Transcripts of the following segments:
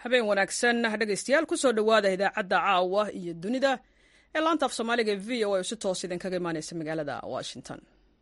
habeen wanaagsan dhegaystayaal kusoo dhowaada idaacadda caawa iyo dunida ee laanta af soomaaliga v o a si toos idinkaga imaaneysa magaalada washington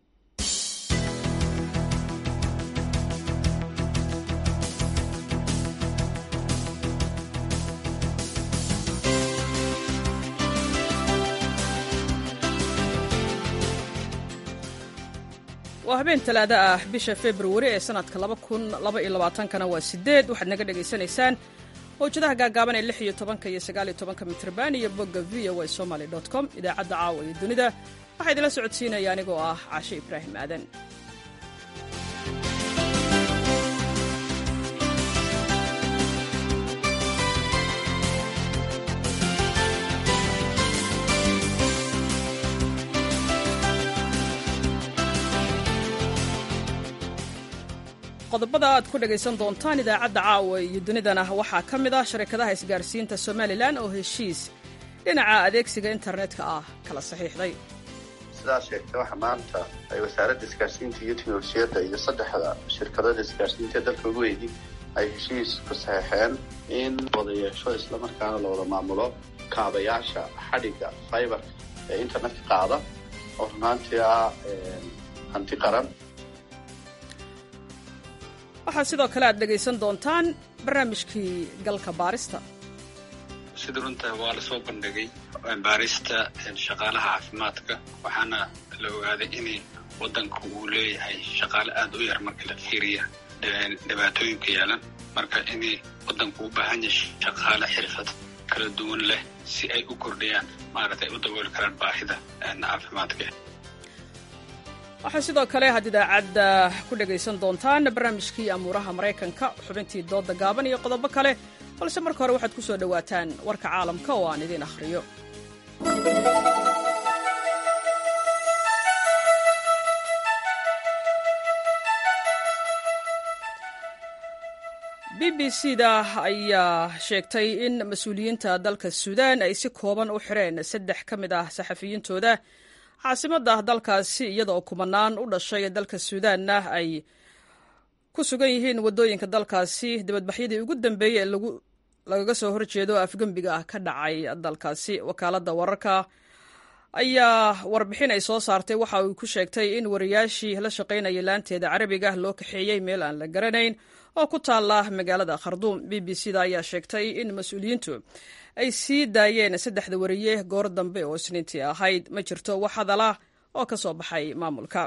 waa habeen talaado ah bisha februari ee sanadka kana waa sideed waxaad naga dhagaysanaysaan mawjadaha gaagaaban ee lix iyo tobanka iyo sagaaliyo tobanka mitrban iyo bogga v o a somaly com idaacadda caawa iyo dunida waxaa idinla socodsiinaya anigoo ah caashe ibraahim aadan qodobada aad ku dhegaysan doontaan idaacadda caawa iyo dunidana waxaa ka mid ah sharikadaha isgaarsiinta somalilan oo heshiis dhinaca adeegsiga internetka ah kala saxiixday sidaa sheegtay waxa maanta ay wasaaradda isgaarsiinta iyo teknolojiyadda iyo saddexda shirkadada isgaarsiinta dalka ugu weydi ay heshiis ku saxeexeen in wada yeesho islamarkaana la wada maamulo kaabayaasha xadhigga fiberka ee internetka qaada oo runaantii ah hanti qaran waxaa sidoo kale aad dhegaysan doontaan barnaamijkii galka baarista sida runta waa la soo bandhigay baarista shaqaalaha caafimaadka waxaana la ogaaday in waddanka uu leeyahay shaqaale aad u yar marka la fiiriya dhibaatooyinka yeelan marka in waddanku u baahan yahay shaqaale xirfad kala duwan leh si ay u kordhiyaan maaragtay u dabooli karaan baahida caafimaadka waxaa sidoo kale had idaacadda ku dhegaysan doontaan barnaamijkii amuuraha maraykanka xubintii doodda gaaban iyo qodobo kale balse marka hore waxaad ku soo dhowaataan warka caalamka oo aan idiin akhriyo b b c da ayaa sheegtay in mas-uuliyiinta dalka suudaan ay si kooban u xireen saddex ka mid ah saxafiyiintooda caasimadda dalkaasi iyadaoo kumanaan u dhashay dalka suudaanna ay ku sugan yihiin waddooyinka dalkaasi dibadbaxyadii ugu dambeeyey ee lagaga soo horjeedo afgembiga ah ka dhacay dalkaasi wakaaladda wararka ayaa warbixin ay soo saartay waxa uu ku sheegtay in wariyaashii la shaqaynayay laanteeda carabiga loo kaxeeyey meel aan la garanayn oo ku taalla magaalada kharduum b b c da ayaa sheegtay in mas-uuliyiintu ay sii daayeen saddexda wariye goor dambe oo isniintii ahayd ma jirto wax hadala oo ka soo baxay maamulka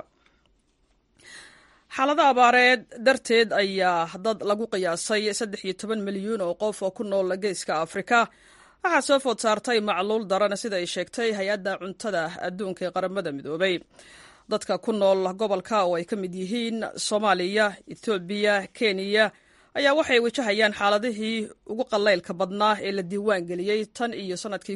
xaalada abaareed darteed ayaa dad lagu qiyaasay saddex iyo toban milyuun oo qof oo ku nool geeska afrika waxaa soo food saartay macluul daran sida ay sheegtay hay-adda cuntada adduunka ee qaramada midoobay dadka ku nool gobolka oo ay ka mid yihiin soomaaliya ethoobiya kenya ayaa waxay wajahayaan xaaladihii ugu qalaylka badnaa ee la diiwaan geliyey tan iyo sanadkii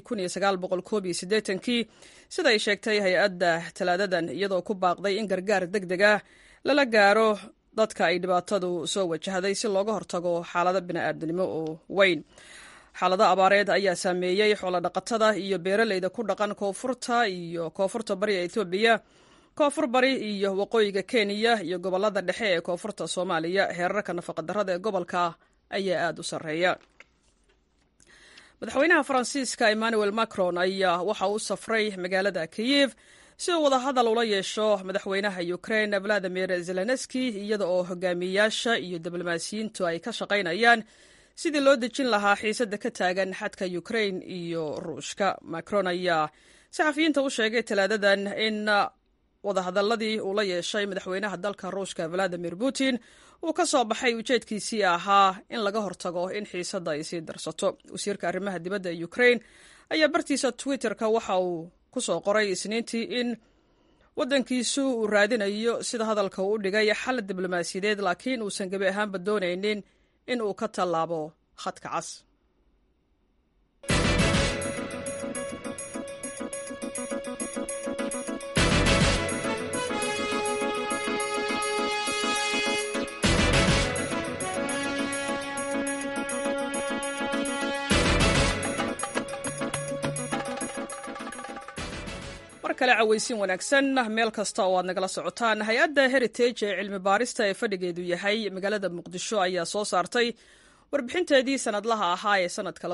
kii sida ay sheegtay hay-adda talaadadan iyadoo ku baaqday in gargaar deg deg ah lala gaaro dadka ay dhibaatadu soo wajahday si looga hortago xaalado bini'aadanimo oo weyn xaalado abaareed ayaa saameeyey xoolodhaqatada iyo beeraleyda ku dhaqan koonfurta iyo koonfurta bari ee etoobiya koonfur bari iyo waqooyiga kenya iyo gobolada dhexe ee koonfurta soomaaliya heerarka nafaqadarrada ee gobolka ayaa aada u sarreeya madaxweynaha faransiiska emmanuel macron ayaa waxa uu safray magaalada kiyev si uu wadahadal ula yeesho madaxweynaha ukrain valadimir zelenski iyada oo hogaamiyayaasha iyo diblomaasiyiintu ay ka shaqaynayaan sidii loo dejin lahaa xiisadda ka taagan xadka ukrain iyo ruushka macron ayaa saxafiyiinta u sheegay talaadadan in wadahadaladii uu la yeeshay madaxweynaha dalka ruushka valadimir putin uu ka soo baxay ujeedkiisii ahaa in laga hortago in xiisadda ay sii darsato wasiirka arrimaha dibadda ee ukrain ayaa bartiisa twitter-ka waxa uu ku soo qoray isniintii in waddankiisu uu raadinayo sida hadalka uu u dhigay xal diblomaasiyadeed laakiin uusan gebi ahaanba doonaynin in uu ka tallaabo khadka cas mar kale cawaysiin wanaagsan meel kasta oo aad nagala socotaan hay-adda heritage ee cilmi baarista ee fadhigeedu yahay magaalada muqdisho ayaa soo saartay warbixinteedii sanadlaha ahaa ee sanadka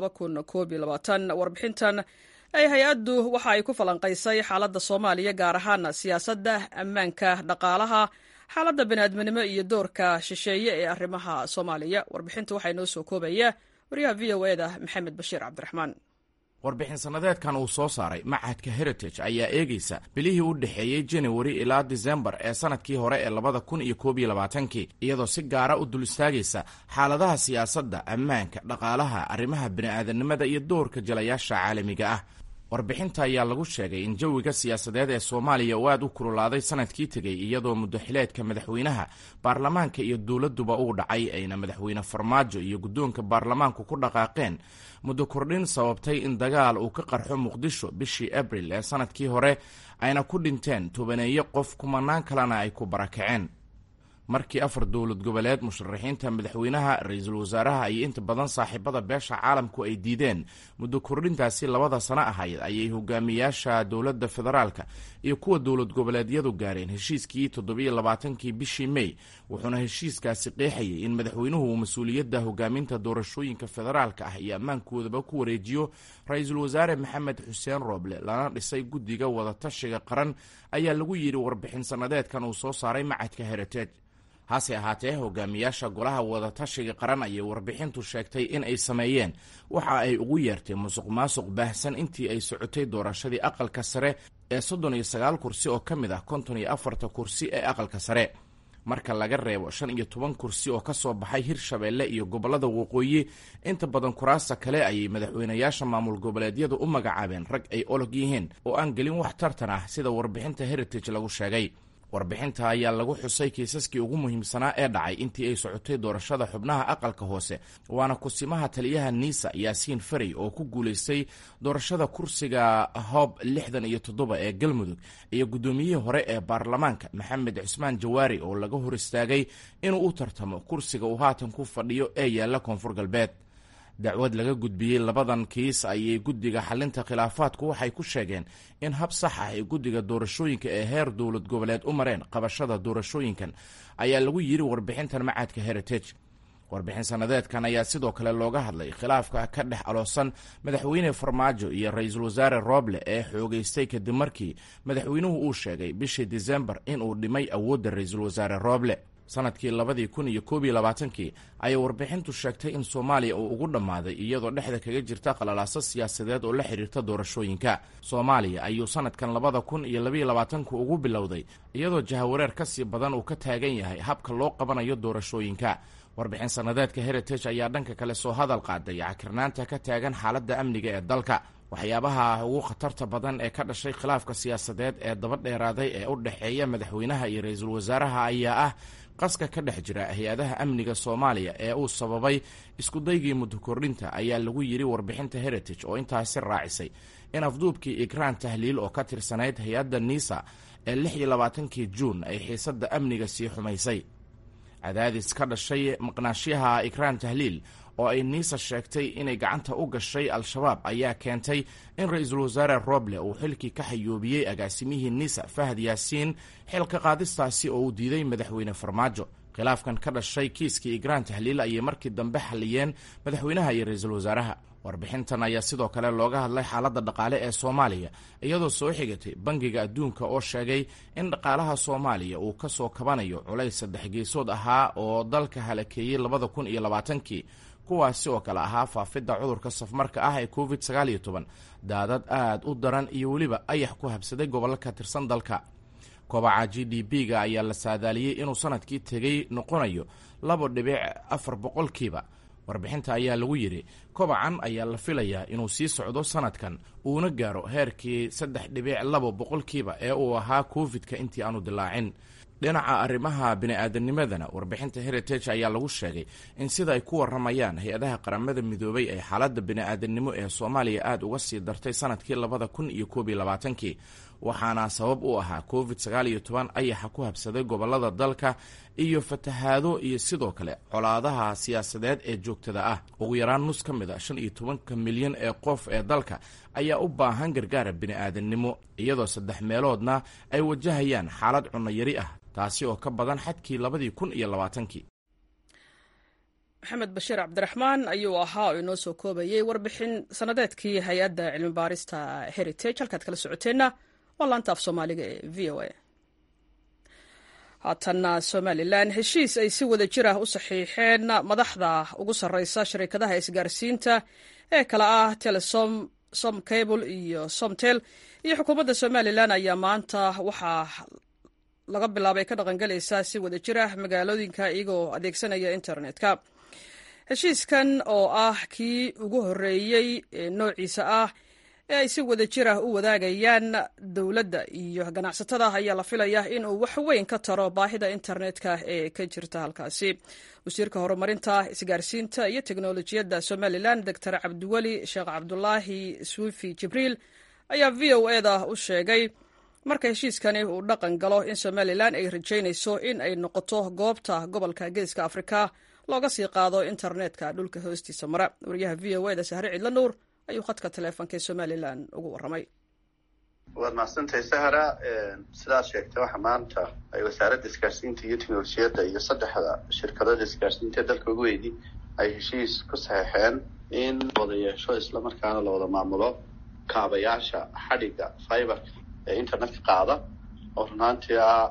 warbixintan ay hay-addu waxa ay ku falanqaysay xaaladda soomaaliya gaar ahaan siyaasadda ammaanka dhaqaalaha xaaladda baniaadminimo iyo doorka shisheeye ee arrimaha soomaaliya warbixinta waxaa inoo soo koobaya waryaha v o eda maxamed bashiir cabdiraxmaan warbixin sannadeedkan uu soo saaray machadka heritage ayaa eegaysa bilihii u dhexeeyey janawari ilaa disembar ee sanadkii hore ee labada kun iyo koob iyo labaatankii iyadoo si gaara u dul istaagaysa xaaladaha siyaasadda ammaanka dhaqaalaha arrimaha bini'aadanimada iyo doorka jalayaasha caalamiga ah warbixinta ayaa lagu sheegay in jawiga siyaasadeed ee soomaaliya uu aad u kululaaday sanadkii tegey iyadoo muddaxileedka madaxweynaha baarlamaanka iyo dowladduba uu dhacay ayna madaxweyne farmaajo iyo guddoonka baarlamaanku ku dhaqaaqeen muddo kordhin sababtay in dagaal uu ka qarxo muqdisho bishii abril ee sanadkii hore ayna ku dhinteen tobaneeyo qof kumanaan kalena ay ku barakaceen markii afar dowlad goboleed musharaxiinta madaxweynaha ra-iisul wasaaraha iyo inta badan saaxiibada beesha caalamku ay diideen muddo kordhintaasi labada sano ahayd ayay hogaamiyaasha dowladda federaalka iyo kuwa dowlad goboleedyadu gaareen heshiiskii toddobiyo labaatankii bishii mey wuxuuna heshiiskaasi qeexayay in madaxweynuhu uu mas-uuliyadda hogaaminta doorashooyinka federaalka ah iyo ammaankoodaba ku wareejiyo ra-iisul wasaare maxamed xuseen rooble lana dhisay guddiga wadatashiga qaran ayaa lagu yidhi warbixin sannadeedkan uu soo saaray macadka heritage hase ahaatee hogaamiyaasha golaha wadatashiga qaran ayay warbixintu sheegtay in ay sameeyeen waxa ay ugu yeertay musuq maasuq baahsan intii ay socotay doorashadii aqalka sare ee soddon iyo sagaal kursi oo ka mid ah konton iyo afarta kursi ee aqalka sare marka laga reebo shan iyo toban kursi oo ka soo baxay hirshabeelle iyo gobollada waqooyi inta badan kuraasta kale ayay madaxweynayaasha maamul goboleedyadu u magacaabeen rag ay olog yihiin oo aan gelin wax tartan ah sida warbixinta heritage lagu sheegay warbixinta ayaa lagu xusay kiisaskii ugu muhiimsanaa ee dhacay intii ay socotay doorashada xubnaha aqalka hoose waana kusimaha taliyaha niisa yaasiin farey oo ku guulaystay doorashada kursiga hoob lixdan iyo toddoba ee galmudug iyo guddoomiyihii hore ee baarlamaanka maxamed cusmaan jawaari oo laga hor istaagay inuu u tartamo kursiga uu haatan ku fadhiyo ee yaalla koonfur galbeed dacwad laga gudbiyey labadan kiis ayay guddiga xalinta khilaafaadku waxay ku sheegeen in hab sax ah ay guddiga doorashooyinka ee heer dowlad goboleed u mareen qabashada doorashooyinkan ayaa lagu yidhi warbixintan macadka heritage warbixin sannadeedkan ayaa sidoo kale looga hadlay khilaafka ka dhex aloosan madaxweyne farmaajo iyo ra-iisul wasaare rooble ee xoogeystay kadib markii madaxweynuhu uu sheegay bishii disembar inuu dhimay awoodda ra-iisul wasaare rooble sanadkii labadii kun iyo koob iyo labaatankii ayay warbixintu sheegtay in soomaaliya uu ugu dhammaaday iyadoo dhexda kaga jirta qalalaaso siyaasadeed oo la xidhiirta doorashooyinka soomaaliya ayuu sanadkan labada kun iyo labayo labaatanku ugu bilowday iyadoo jahawareer ka sii badan uu ka taagan yahay habka loo qabanayo doorashooyinka warbixin sannadeedka heritage ayaa dhanka kale soo hadal qaaday cakirnaanta ka taagan xaaladda amniga ee dalka waxyaabaha ugu khatarta badan ee ka dhashay khilaafka siyaasadeed ee daba dheeraaday ee u dhexeeya madaxweynaha iyo ra-iisul wasaaraha ayaa ah qaska ka dhex jira hay-adaha amniga soomaaliya ee uu sababay iskudaygii muddo kordhinta ayaa lagu yidhi warbixinta heritage oo intaasi raacisay in afduubkii ikraan tahliil oo ka tirsanayd hay-adda nisa ee lix iyo labaatankii juun ay xiisadda amniga sii xumaysay cadaadis ka dhashay maqnaashyaha ikraan tahliil oo ay niisa sheegtay inay gacanta u gashay al-shabaab ayaa keentay in ra-iisul wasaare roble uu xilkii ka xayoobiyey agaasimihii nisa fahad yaasiin xilka qaadistaasi oo uu diiday madaxweyne farmaajo khilaafkan ka dhashay kiiskii ikraan tahliil ayay markii dambe xalliyeen madaxweynaha iyo ra-iisul wasaaraha warbixintan ayaa sidoo kale looga hadlay xaaladda dhaqaale ee soomaaliya iyadoo soo xigatay bangiga adduunka oo sheegay in dhaqaalaha soomaaliya uu ka soo kabanayo culays saddex geesood ahaa oo dalka halakeeyey labada kun iyo labaatankii kuwaasi oo kale ahaa faafidda cudurka safmarka ah ee covid sagaal iyo toban daadad aad u daran iyo weliba ayax ku habsaday gobollo ka tirsan dalka kobaca g d b ga ayaa la saadaaliyey inuu sanadkii tegey noqonayo laba dhibic afar boqolkiiba warbixinta ayaa lagu yidhi kobacan ayaa la filayaa inuu sii socdo sanadkan uuna gaaro heerkii saddex dhibic labo boqolkiiba ee uu ahaa covid-ka intii aanu dilaacin dhinaca arrimaha bini-aadamnimadana warbixinta heritage ayaa lagu sheegay in sida ay ku waramayaan hay-adaha qaramada midoobay ee xaaladda bini-aadamnimo ee soomaaliya aada uga sii dartay sanadkii labada kun iyo koob iyo labaatankii waxaana sabab u ahaa covid sagaal iyo toban ayaxa ku habsaday gobolada dalka iyo fatahaado iyo sidoo kale colaadaha siyaasadeed ee joogtada ah ugu yaraan nus ka mid a shan iyo tobanka milyan ee qof ee dalka ayaa u baahan gargaara bini-aadamnimo iyadoo saddex meeloodna ay wajahayaan xaalad cunno yari ah taasi oo ka badan xadkii labadii kun iyo labaatankii maxamed bashiir cabdiraxmaan ayuu ahaa oo inoo soo koobayay warbixin sannadeedkii hay-adda cilmi baarista heritage halkaad kala socoteenna waa laanta af soomaaliga ee v o a haatanna somalilan heshiis ay si wada jir ah u saxiixeen madaxda ugu sarreysa shirkadaha isgaarsiinta ee kala ah telesom som cable iyo somtel iyo xukuumadda somalilan ayaa maanta waxaa laga bilaabay ka dhaqangelaysaa si wada jir ah magaalooyinka iyagoo adeegsanaya internetka heshiiskan oo ah kii ugu horreeyey ee noociisa ah ee ay si wada jir ah u wadaagayaan dowladda iyo ganacsatada ayaa la filaya inuu wax weyn ka taro baahida internetka ee ka jirta halkaasi wasiirka horumarinta isgaarsiinta iyo teknolojiyadda somalilan doctor cabdiweli sheekh cabdulaahi swifi jibriil ayaa v o eda u sheegay marka heshiiskani uu dhaqan galo in somalilan ay rajaynayso in ay noqoto goobta gobolka geeska afrika looga sii qaado internetka dhulka hoostiisa mara wariyaha v o eda sahre cidla nuur ayuu khadka taleefonka ee somalilan ugu warramay waad mahadsantahay sahra sidaad sheegtay waxa maanta ay wasaaradda isgaarsiinta iyo teknolojiyadda iyo saddexda shirkadada isgaarsiinta ee dalka ugu weydi ay heshiis ku saxeexeen in wada yeesho islamarkaana la wada maamulo kaabayaasha xadhigga fiberka ee internetka qaada oo runaantii ah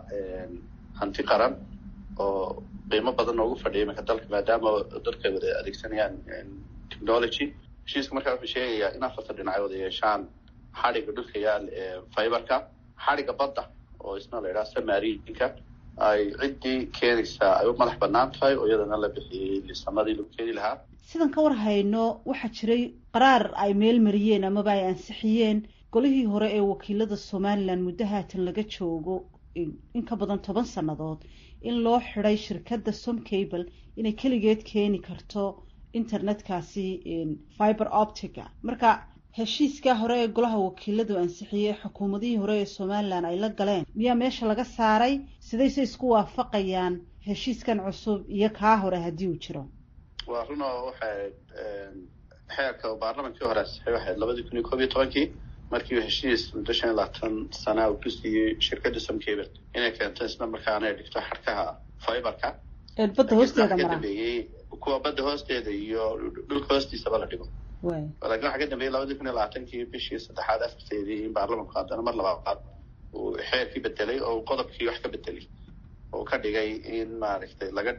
hanti qaran oo qiimo badan noogu fadhiya imanka dalka maadaama dadka ay wada adeegsanayaan technology heshiiska markaa wuxuu sheegayaa in afarta dhinac ay wada yeeshaan xadhigga dhulka yaal ee fiberka xadhigga badda oo isna la yidhaha samarinka ay ciddii keenaysaa ay u madax banaan tahay oo iyadana la bixiyey lisamadii lagu keeni lahaa sidan ka war hayno waxaa jiray qaraar ay meel mariyeen amaba ay ansixiyeen golihii hore ee wakiilada somalilan muddo haatan laga joogo in ka badan toban sannadood in loo xiday shirkadda som cable inay keligeed keeni karto internetkaasi fiber optica marka heshiiskaa hore ee golaha wakiiladu ansixiyey xukuumadihii hore ee somalilan ay la galeen miyaa meesha laga saaray sidayse isku waafaqayaan heshiiskan cusub iyo kaa hore haddii uu jiro waa run oo waxay xeerka baarlamankii hore ansixiyay waxayd labadii kun iyo koob iyo tobankii markii uu heshiis muddo shan iyo labaatan sana uu ku siiyey shirkadda somcable inay keento isla markaana ay dhigto xadhkaha fiberka badda hoosteeda ka mara dambeeyey kuwa badda hoosteeda iyo dhulka hoostiisaba la dhigo way laakiin waxaa ka dambeeyey labadii kun iyo labaatankii bishii saddexaad afarteedii in baarlamanku haddana mar labaad uu xeerkii bedelay oo uu qodobkii wax ka bedelay oo ka dhigay in maaragtay laga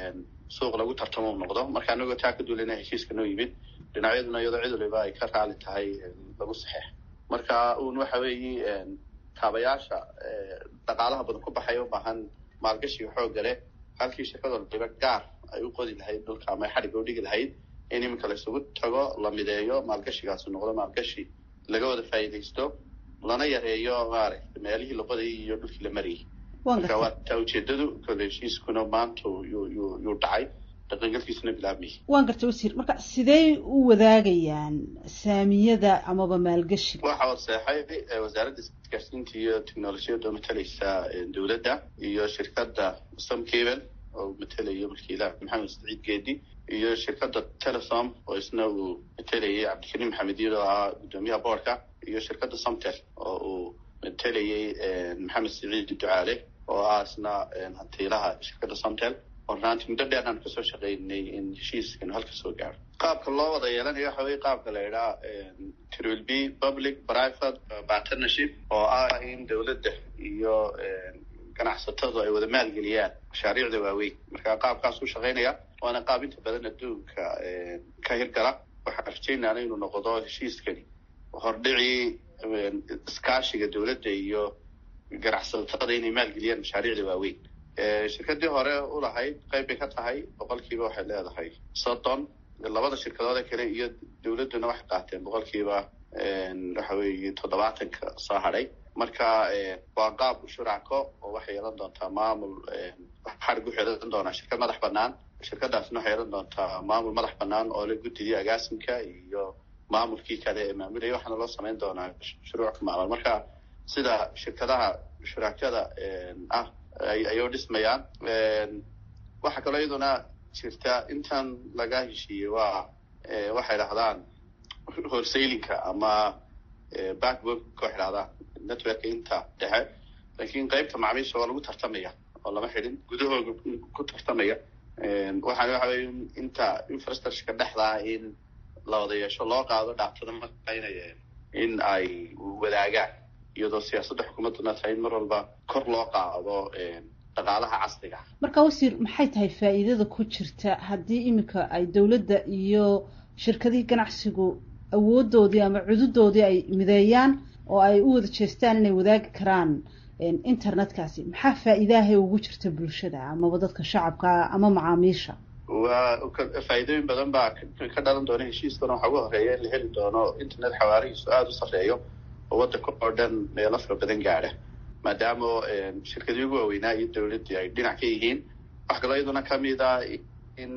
suuq lagu tartamo u noqdo marka anagoo taa ka duulina heshiiska noo yimid dhinacyaduna iyadoo cid waliba ay ka raali tahay lagu saxeex marka uun waxa weeye kaabayaasha dhaqaalaha badan ku baxaya u baahan maalgashiga xoogga leh halkii shirkad waliba gaar ay u qodi lahayd dhulka ama ay xadhigga u dhigi lahayd in iminka la isugu tago la mideeyo maalgashigaasi noqdo maalgashi laga wada faa'iidaysto lana yareeyo maaragtay meelihii la qodayay iyo dhulkii la marayay waan marka waa gartay taa ujeedadu kole heshiiskuna maanta yuu yuu yuu dhacay dhaqangalkiisuna bilaabmayay waan gartay wasiir marka sidee u wadaagayaan saamiyada amaba maalgashiga waxa waseexay ee wasaaradda isgaarsiinta iyo teknolojiyadda oo matalaysa dowladda iyo shirkadda somcable oo matelayo wakiilaha maxamed saciid geedi iyo shirkadda telesom oo isna uu matelayay cabdikariim maxamed iyad oo ahaa guddoomiyaha boorka iyo shirkadda somtel oo uu matelayay maxamed saciid ducaale oo ah isna hantiilaha shirkadda somtel oo runaantii muddo dheer aan kasoo shaqaynay in heshiiskanu halka soo gaaro qaabka loo wada yeelanayo waxa weye qaabka la idhaha trill b public private partnership oo ah in dowladda iyo ganacsatadu ay wada maalgeliyaan mashaariicda waaweyn marka qaabkaas u shaqaynaya waana qaab inta badan adduunka ka hirgala waxaan rajaynaana inuu noqdo heshiiskani hordhicii iskaashiga dowladda iyo ganacsatada inay maalgeliyaan mashaariicda waaweyn shirkadii hore ulahayd qayb bay ka tahay boqolkiiba waxay leedahay soddon labada shirkadood ee kale iyo dowladduna waxay qaateen boqolkiiba waxa weeye toddobaatanka soo hadhay marka waa qaab shuracko oo waxay yeelan doontaa maamul xarig waxay yeelan doonaa shirkad madax banaan shirkadaasna waxay yeelan doontaa maamul madax banaan oo la guddidii agaasimka iyo maamulkii kale ee maamulaya waxaana loo samayn doonaa shuruuc maamul marka sida shirkadaha shurakada ah ayuu dhismayaan waxaa kaloo iyaduna jirta intan laga heshiiyey waa waxay dhahdaan horsaylinka ama backwork waxay dhahdaan networka inta dhexe laakiin qaybta macaamiisha waa lagu tartamaya oo lama xidhin gudahooga ku tartamaya waxaan waxa weye inta infrastructureka dhexdaa in la wada yeesho loo qaado dhaaftada maqaynaya in ay wadaagaan iyadoo siyaasadda xukuumadduna tahay in mar walba kor loo qaado dhaqaalaha casriga marka wasiir maxay tahay faa'iidada ku jirta haddii iminka ay dowladda iyo shirkadihii ganacsigu awoodoodii ama cududoodii ay mideeyaan oo ay u wada jeestaan inay wadaagi karaan internetkaasi maxaa faa'iidahay ugu jirta bulshada amaba dadka shacabka ama macaamiisha waa faa'iidooyin badan baa ka dhalan doona heshiiskana waxaa ugu horeeya in la heli doono internet xawaarihiisu aada u sarreeyo oo waddanka oo dhan meelo fara badan gaadha maadaama shirkadii ugu waaweynaa iyo dowladdii ay dhinac ka yihiin wax kaloo iyaduna kamid ah in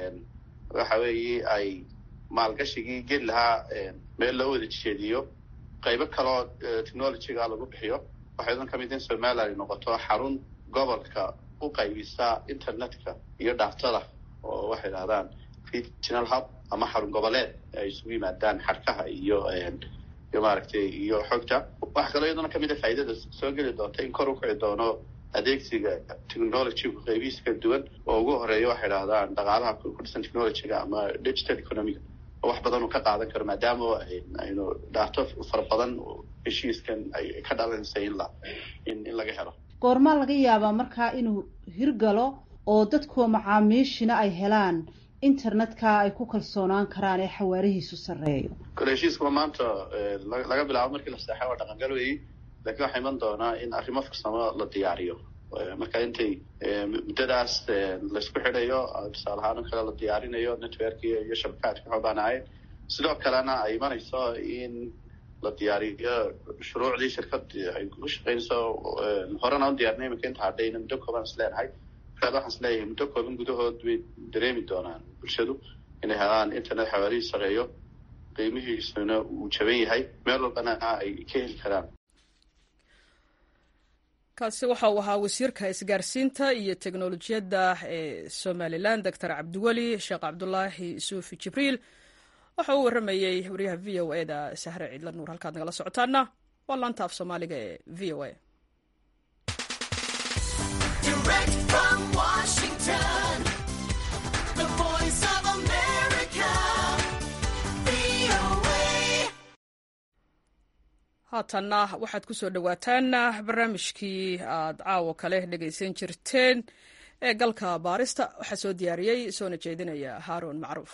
waxa weeye ay maalgashigii geli lahaa meel loo wada jeediyo qaybo kaloo technologyga lagu bixiyo waxaa iyaduna kamid in somaliland ay noqoto xarun gobolka u qaybisa internetka iyo dhaaftada oo waxay dhahdaan regional hub ama xarun goboleed ay isugu yimaadaan xarkaha iyo iyo maaragtay iyo xogta waxaa kaloo iyaduna kamid a faa'iidada soo geli doonta in kor u kici doono adeegsiga technologygu qaybihiisa kala duwan oo ugu horeeya waxay dhahdaan dhaqaalaha ku dhisan technologyga ama digital economiga oo wax badan uu ka qaadan karo maadaama aynu dhaafto fara badan heshiiskan ay ka dhalanaysa in la in in laga helo goormaa laga yaabaa markaa inuu hirgalo oo dadkuwa macaamiishina ay helaan internetka ay ku kalsoonaan karaan ee xawaarihiisu sarreeyo kole heshiiskuma maanta laga bilaabo markii la seexay waa dhaqangal weyi lakiin waxaa iman doonaa in arrimo farsamo la diyaariyo marka intay muddadaas laysku xidhayo tusaale ahaan o kale la diyaarinayo networki iyo shabakaadka xoobaanahayn sidoo kalena ay imanayso in la diyaariyo shuruucdii shirkadii ay ku shaqeynayso horena u diyarnay iminka inta hadhayna muddo kooban is leenahay markaad waxaan is leeyahay muddo kooban gudahood bay dareemi doonaan bulshadu inay helaan internet xawaarihii sareeyo qiimihiisuna uu jaban yahay meel walbana ay ka heli karaan kaasi waxa uu ahaa wasiirka isgaarsiinta iyo teknolojiyadda ee somalilan doctor cabdiweli sheekh cabdulaahi suufi jibriil waxa uu warramayey wariyaha v o e da sahre ciidla nuur halkaad nagala socotaana waa laanta af soomaaliga ee v o a haatanna waxaad ku soo dhowaataan barnaamijkii aad caawo kale dhegaysan jirteen ee galka baarista waxaa soo diyaariyey soona jeedinaya haaruun macruuf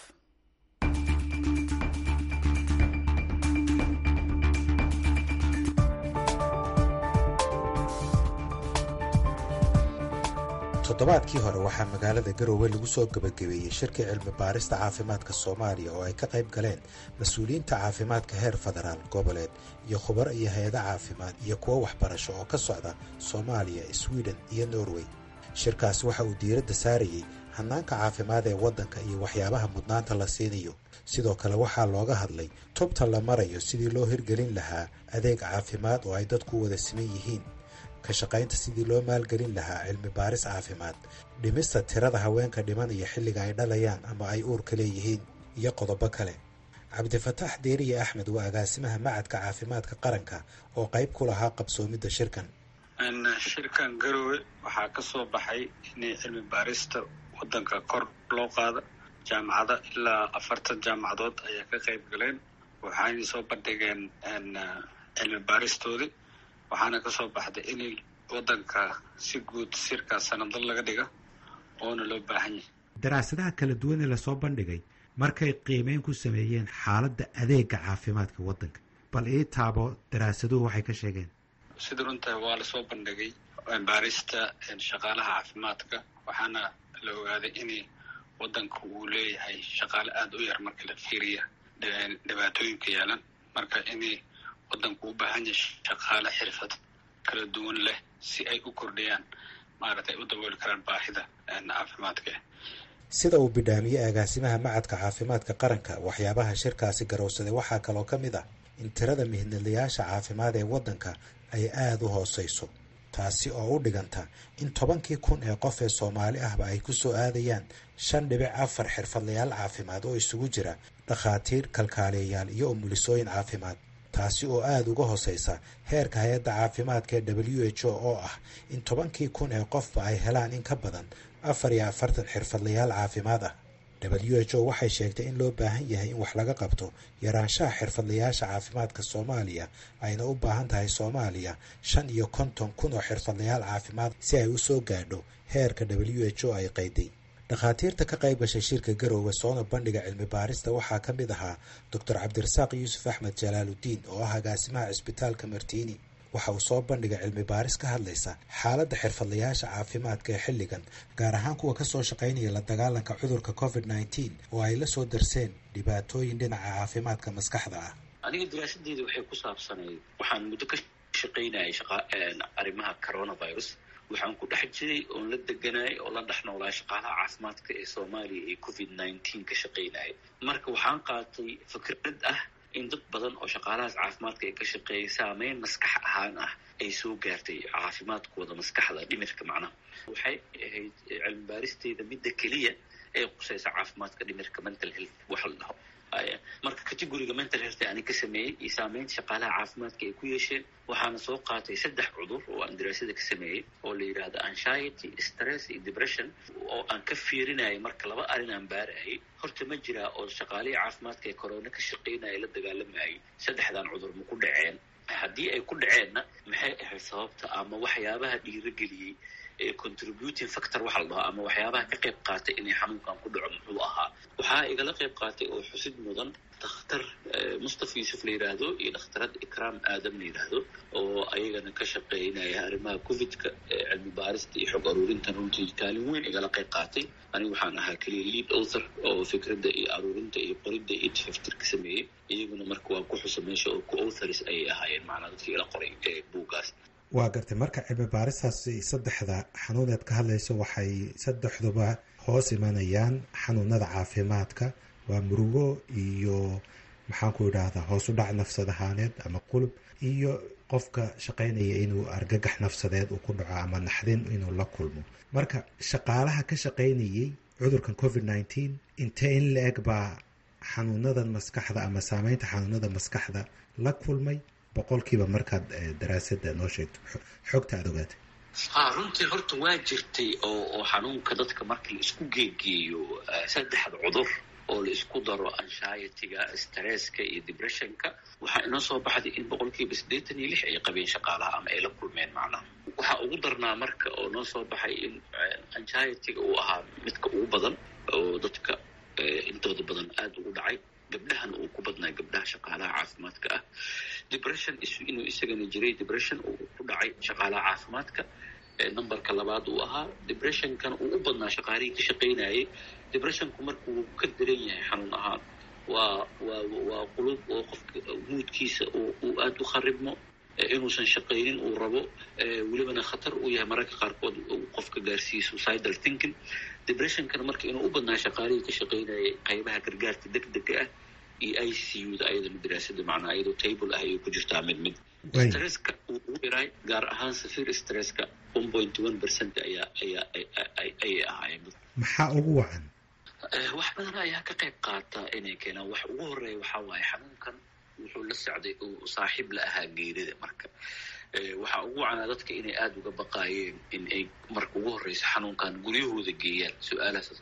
toddobaadkii hore waxaa magaalada garoowe lagu soo gebagabeeyey shirkii cilmi baarista caafimaadka soomaaliya oo ay ka qayb galeen mas-uuliyiinta caafimaadka heer federaal goboleed iyo khubaro iyo hay-ada caafimaad iyo kuwo waxbarasho oo ka socda soomaaliya swiden iyo norway shirkaasi waxa uu diiradda saarayey hanaanka caafimaad ee waddanka iyo waxyaabaha mudnaanta la siinayo sidoo kale waxaa looga hadlay tubta la marayo sidii loo hirgelin lahaa adeeg caafimaad oo ay dadku wada siman yihiin ka shaqaynta sidii loo maalgelin lahaa cilmi baaris caafimaad dhimista tirada haweenka dhimanaya xilliga ay dhalayaan ama ay uurka leeyihiin iyo qodobo kale cabdifataax deeriye axmed waa agaasimaha macadka caafimaadka qaranka oo qayb ku lahaa qabsoomidda shirkan shirkan garowe waxaa ka soo baxay inay cilmi baarista waddanka kor loo qaado jaamacada ilaa afartan jaamacadood ayaa ka qayb galeen waxaanay soo bandhigeen cilmi baaristoodii waxaana ka soo baxday in waddanka si guud sirkaas sanado laga dhiga oona loo baahan yahay daraasadaha kala duwan ee lasoo bandhigay markay qiimeyn ku sameeyeen xaaladda adeega caafimaadka waddanka bal ii taabo daraasaduhu waxay ka sheegeen sida runtahay waa lasoo bandhigay baarista shaqaalaha caafimaadka waxaana la ogaaday in waddanka uu leeyahay shaqaale aada u yar marka la fiiriya dhibaatooyinka yeelan marka inay waddanku u baahan yahay shaqaale xirfad kala duwan leh si ay u kordhiyaan maaragtay u dabooli karaan baahida caafimaadka sida uu bidhaamiyey agaasimaha macadka caafimaadka qaranka waxyaabaha shirkaasi garowsaday waxaa kaloo ka mid ah in tirada mihnadlayaasha caafimaad ee waddanka ay aada u hooseyso taasi oo u dhiganta in tobankii kun ee qof ee soomaali ahba ay ku soo aadayaan shan dhibic afar xirfadlayaal caafimaad oo isugu jira dhakhaatiir kalkaaliyayaal iyo umulisooyin caafimaad taasi oo aada uga hooseysa heerka hay-adda caafimaadka ee w h o oo ah in tobankii kun ee qofba ay helaan in ka badan afar iyo afartan xirfadlayaal caafimaad ah w h o waxay sheegtay in loo baahan yahay in wax laga qabto yaraanshaha xirfadlayaasha caafimaadka soomaaliya ayna u baahan tahay soomaaliya shan iyo konton kun oo xirfadlayaal caafimaad si ay u soo gaadho heerka w h o ay qayday dhakhaatiirta ka qayb gashay shirka garoowe soona bandhiga cilmi baarista waxaa ka mid ahaa doctor cabdirasaaq yuusuf axmed jalaaludiin oo ah agaasimaha cisbitaalka martiini waxa uu soo bandhigay cilmi baaris ka hadlaysa xaaladda xirfadlayaasha caafimaadka ee xilligan gaar ahaan kuwa kasoo shaqaynaya la dagaalanka cudurka covid nneteen oo ay la soo darseen dhibaatooyin dhinaca caafimaadka maskaxda ah aniga daraasadeeda waxay ku saabsanayd waxaan muddo ka shaqaynayay arrimaha coronavirus waxaan ku dhex jiray oon la deganayay oo la dhex noolaa shaqaalaha caafimaadka ee soomaaliya ee covid nineteen ka shaqaynaya marka waxaan qaatay fikrad ah in dad badan oo shaqaalahaas caafimaadka ay ka shaqeeyay saameyn maskax ahaan ah ay soo gaartay caafimaadkooda maskaxda dhimirka macnaha waxay ahayd cilmi baaristeeda midda keliya ee qusaysa caafimaadka dhimirka mental health waxa la dhaho marka categoriga mental health ani ka sameeyey iyo saameynta shaqaalaha caafimaadka ay ku yeesheen waxaana soo qaatay saddex cudur oo aan daraasada ka sameeyey oo la yidhaahdo anxiety stress iyo depression oo aan ka fiirinayay marka laba arrin aan baarayay horta ma jiraa oo shaqaalihii caafimaadka ee corona ka shaqaynaya la dagaalamayay saddexdan cudur ma ku dhaceen haddii ay ku dhaceenna maxay ahayd sababta ama waxyaabaha dhiirageliyey ee contributing factor waxa la dhaho ama waxyaabaha ka qayb qaatay inay xanuunkan ku dhaco muxuu ahaa waxaa igala qayb qaatay oo xusid mudan dakhtar mustafa yuusuf la yidhaahdo iyo dhakhtarad ikraam aadam la yidhaahdo oo ayagana ka shaqeynaya arrimaha covidka cilmi baarista iyo xog aruurintan runtii kaalin weyn igala qayb qaatay anigu waxaan ahaa keliya lead author oo fikradda iyo aruurinta iyo qoridda iyo tafaftir ka sameeyey iyaguna marka waa ku xusa meesha oo co-authors ayay ahaayeen macnaa dadkii ila qoray ee buuggaas waa gartay marka cilmi baaristaas saddexda xanuuneed ka hadlayso waxay saddexduba hoos imanayaan xanuunada caafimaadka waa murugo iyo maxaanku idhaahdaa hoos u dhac nafsad ahaaneed ama qulub iyo qofka shaqaynaya inuu argagax nafsadeed uu ku dhaco ama naxdin inuu la kulmo marka shaqaalaha ka shaqaynayay cudurkan covid nineteen intee in la eg baa xanuunadan maskaxda ama saameynta xanuunada maskaxda la kulmay boqolkiiba markaad daraasada noo sheegto xogta aada ogaatay ha runtii horta waa jirtay oo oo xanuunka dadka marka la isku geegeeyo saddexda cudur oo la isku daro anshietyga stresska iyo depressionka waxaa inoo soo baxday in boqolkiiba siddeetan iyo lix ay qabeen shaqaalaha ama ay la kulmeen macnaha waxaa ugu darnaa marka oo noo soo baxay in anshietyga uu ahaa midka ugu badan oo dadka intooda badan aada ugu dhacay gabdhahan uu ku badnaa gabdhaha shaqaalaha caafimaadka ah depression inuu isagana jiray depression uu ku dhacay shaqaalaha caafimaadka numberka labaad uu ahaa depressionkana uu u badnaa shaqaalihii ka shaqaynayay depressionku markuu ka daran yahay xanuun ahaan waa waa waa qulub oo qofka muudkiisa uu aada u kharibmo inuusan shaqaynin uu rabo welibana khatar uu yahay mararka qaarkood qofka gaarsiiya suicidal thinking depressionkana marka inuu u badnaa shaqaalihii ka shaqaynayay qaybaha gargaarka deg dega ah iyo i c u da ayadana daraasada macnaa iyadoo table ah ayay ku jirtaa mid mid stresska uu ugu yaray gaar ahaan safir stresska one point one percent ayaa ayaa ayay ahaayeen maxaa ugu wacan wax badan ayaa ka qayb qaata inay keenaan wax ugu horeeya waxaa waaye xanuunkan wuxuu la socday uu saaxiib la ahaa geerida marka waxaa ugu wacanaa dadka inay aada uga baqaayeen in ay marka ugu horreysa xanuunkan guryahooda geeyaan su-aalahaas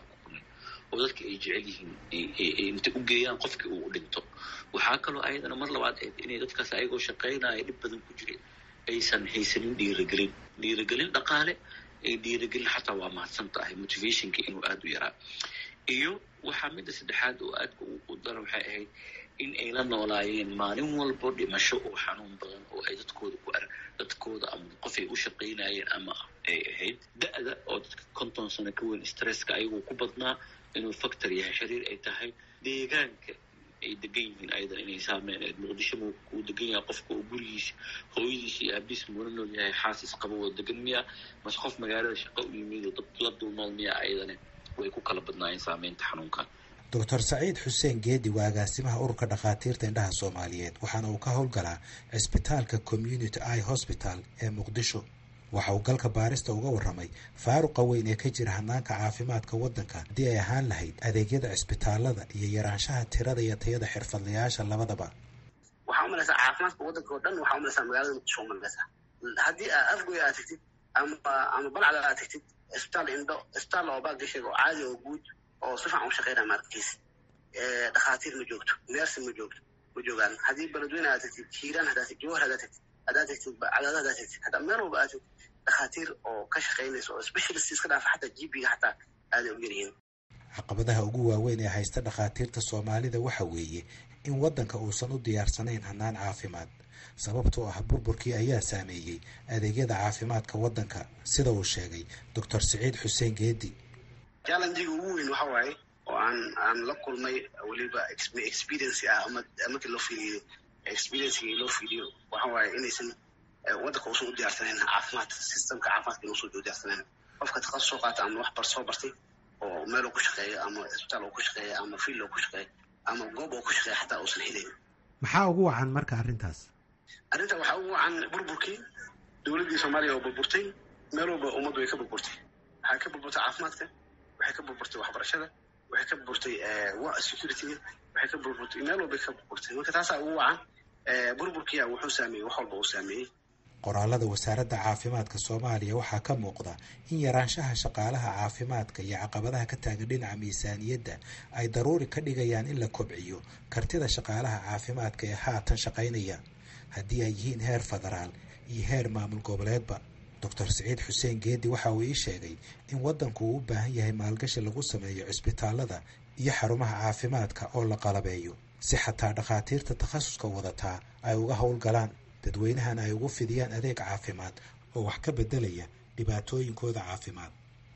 oo dadka ay jecel yihiin inta u geeyaan qofkii uu dhinto waxaa kaloo ayadana mar labaad ahayd inay dadkaas ayagoo shaqaynaya dhib badan ku jirin aysan haysanin dhiiragelin dhiiragelin dhaqaale dhiiragelin xataa waa mahadsan tahay motivationka inuu aada u yaraa iyo waxaa midda saddexaad oo aadka u dara waxay ahayd in ay la noolaayeen maalin walbo dhimasho oo xanuun badan oo ay dadkooda ku ar dadkooda ama qof ay u shaqaynayeen ama ay ahayd da-da oo dadka konton sano ka weyn stresska ayagoo ku badnaa inuu factor yahay xiriir ay tahay deegaanka ay degan yihiin ayadan inay saameen muqdisho uu degan yahay qofka oo gurigiisa hooyadiisa iyo aabiis muuna nool yahay xaasis qaba oo degan miya mase qof magaalada shaqo u yimid oo dad la dulnool miya ayadane way ku kala badnaayeen saameynta xanuunkan doctor saciid xuseen geedi waa agaasimaha ururka dhakhaatiirta indhaha soomaaliyeed waxaana uu ka howlgalaa cisbitaalka community i hosbital ee muqdisho waxa uu galka baarista uga warramay faaruqa weyn ee ka jira hanaanka caafimaadka waddanka haddii ay ahaan lahayd adeegyada cisbitaalada iyo yaraanshaha tirada iyo tayada xirfadlayaasha labadaba waxaa umalaysaa caafimaadka waddanka oo dhan waxaa umalaysaa magaalada muqdisho umalaysaa haddii aa afgoy aad tagtid ama ama balcda aad tagtid isbitaal indho isbitaal oo baagasheega oo caadi oo guud oo si fiican u shaqeynaya maarkiis dhakhaatiir ma joogto neersi ma joogto ma joogaan haddii beledweyne aad tagtid hiiraan haddaa tagtid jawhar haddaa tagtid haddaa tagtid cadaada haddaa tagtid haddaa meel walba aad tagtid dhakhaatiir oo ka shaqeynaysa oo specialist iska dhaafa xataa gp-ga xataa aaday u yaryihiin caqabadaha ugu waaweyn ee haysta dhakhaatiirta soomaalida waxa weeye in waddanka uusan u diyaarsanayn hannaan caafimaad sababtoo ah burburkii ayaa saameeyey adeegyada caafimaadka waddanka sida uu sheegay doctor siciid xuseen geedi challengiga ugu weyn waxa waaye oo aan aan la kulmay weliba experience ah ama markii loo fiiriyo experiencegii loo fiiriyo waxa waaye inaysan waddanka uusan u diyaarsanayn caafimaad systemka caafimaadka inuusan u diyaarsanayn qofka takhasus soo qaata ama wax bar soo bartay oo meel uu ku shaqeeyo ama isbitaal uu ku shaqeeyo ama field uu ku shaqeeyo ama goob uu ku shaqeeyo xataa uusan helayn maxaa ugu wacan marka arrintaas arrinta waxaa ugu wacan burburkii dowladdii soomaaliya oo burburtay meel walba ummaddu way ka burburtay waxay ka burburtay caafimaadka waxay ka burburtay waxbarashada waxay ka burburtay securityga waxay ka burburtay meel walbay ka burburtay marka taasaa ugu wacan burburkiya wuxuu saameeyey wax walba uu saameeyey qoraalada wasaaradda caafimaadka soomaaliya waxaa ka muuqda in yaraanshaha shaqaalaha caafimaadka iyo caqabadaha ka taagan dhinaca miisaaniyadda ay daruuri ka dhigayaan in la kobciyo kartida shaqaalaha caafimaadka ee haatan shaqaynaya haddii ay yihiin heer federaal iyo heer maamul goboleedba doctor siciid xuseen geedi waxa uu ii sheegay in waddanku uu u baahan yahay maalgashi lagu sameeyo cisbitaalada iyo xarumaha caafimaadka oo la qalabeeyo si xataa dhakhaatiirta takhasuska wadataa ay uga howlgalaan dadweynahan ay ugu fidiyaan adeeg caafimaad oo wax ka bedelaya dhibaatooyinkooda caafimaad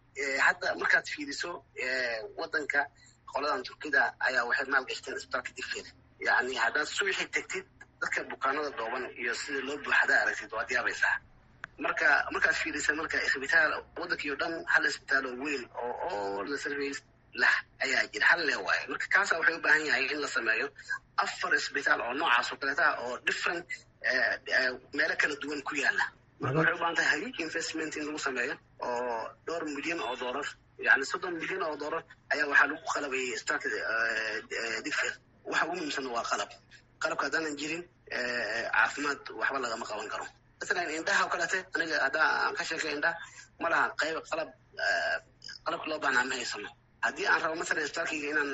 hadda markaad fiiriso waddanka qoladan turkida ayaa waxay maalgashteen isbitaalka digfeed yacni haddaad subaxii tegtid dadka bukaanada dhooban iyo sida loo buuxadaa aragtid waad yaabaysaa marka markaad fiirisa marka isbitaal waddankii o dhan hal isbitaal oo weyn oo all the service lah ayaa jira hal leh waaye marka kaasa waxay u baahan yahay in la sameeyo afar isbitaal oo noocaas oo kaleeta oo different meelo kala duwan ku yaala marka waxay u baahan tahay huge investment in lagu sameeyo oo dhowr milyan oo doolar yani soddon milyan oo doolar ayaa waxaa lagu qalabayay isbitaalka digfeed waxa ugu muhiimsan waa qalab qalabka haddaanan jirin caafimaad waxba lagama qaban karo masalan indhaha oo kaleete aniga haddaa aan ka sheekay indhaha ma laha qayb qalab qalabka loo baahnaa ma haysano haddii aan rabo masalan isbitaalkayga inaan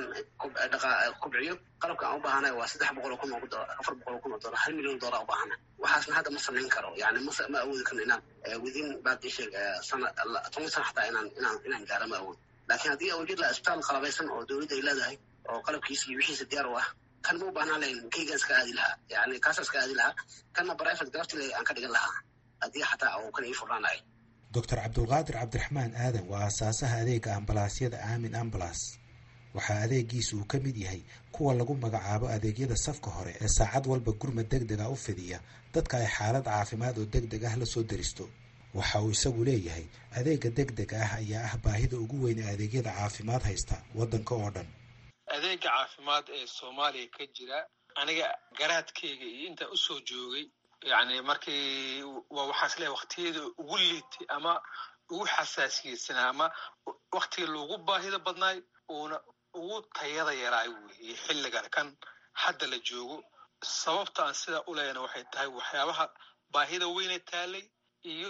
kobciyo qalabka aan u baahanayo waa saddex boqol oo kun oo afar boqol oo kun oo dollar hal milyan dollar u baahana waxaasna hadda ma samayn karo yani ma ma awoodi karno inaan within baadisheeg sana toban sana xataa inaan inaan inaan gaaro ma awood laakiin haddii awjid laha isbitaal qalabaysan oo dowladda ay leedahay oo qalabkiisa iyo wixiisa diyaar u ah kan ma u baahnaan lahayn kaygaan iska aadi lahaa yani kaasa iska aadi lahaa kanna private darafti aan ka dhigan lahaa haddii xataa uu kan ii furnaan lahay doctor cabdulqaadir cabdiraxmaan aadan waa aasaasaha adeega ambalaasyada aamin ambalas waxaa adeegiisa uu ka mid yahay kuwa lagu magacaabo adeegyada safka hore ee saacad walba gurmad deg dega u fidiya dadka ay xaalad caafimaad oo deg deg ah la soo deristo waxa uu isagu leeyahay adeega deg dega ah ayaa ah baahida ugu weyn ee adeegyada caafimaad haysta waddanka oo dhan adeega caafimaad ee soomaaliya ka jira aniga garaadkayga iyo intaa usoo joogay yani markii waa waxaas leeyahay waktiyada ugu liitay ama ugu xasaasiyeysanaa ama waktiga loogu baahida badnaay uuna ugu tayada yaraay weeye xilligan kan hadda la joogo sababta aan sidaa u leeyana waxay tahay waxyaabaha baahida weyne taalay iyo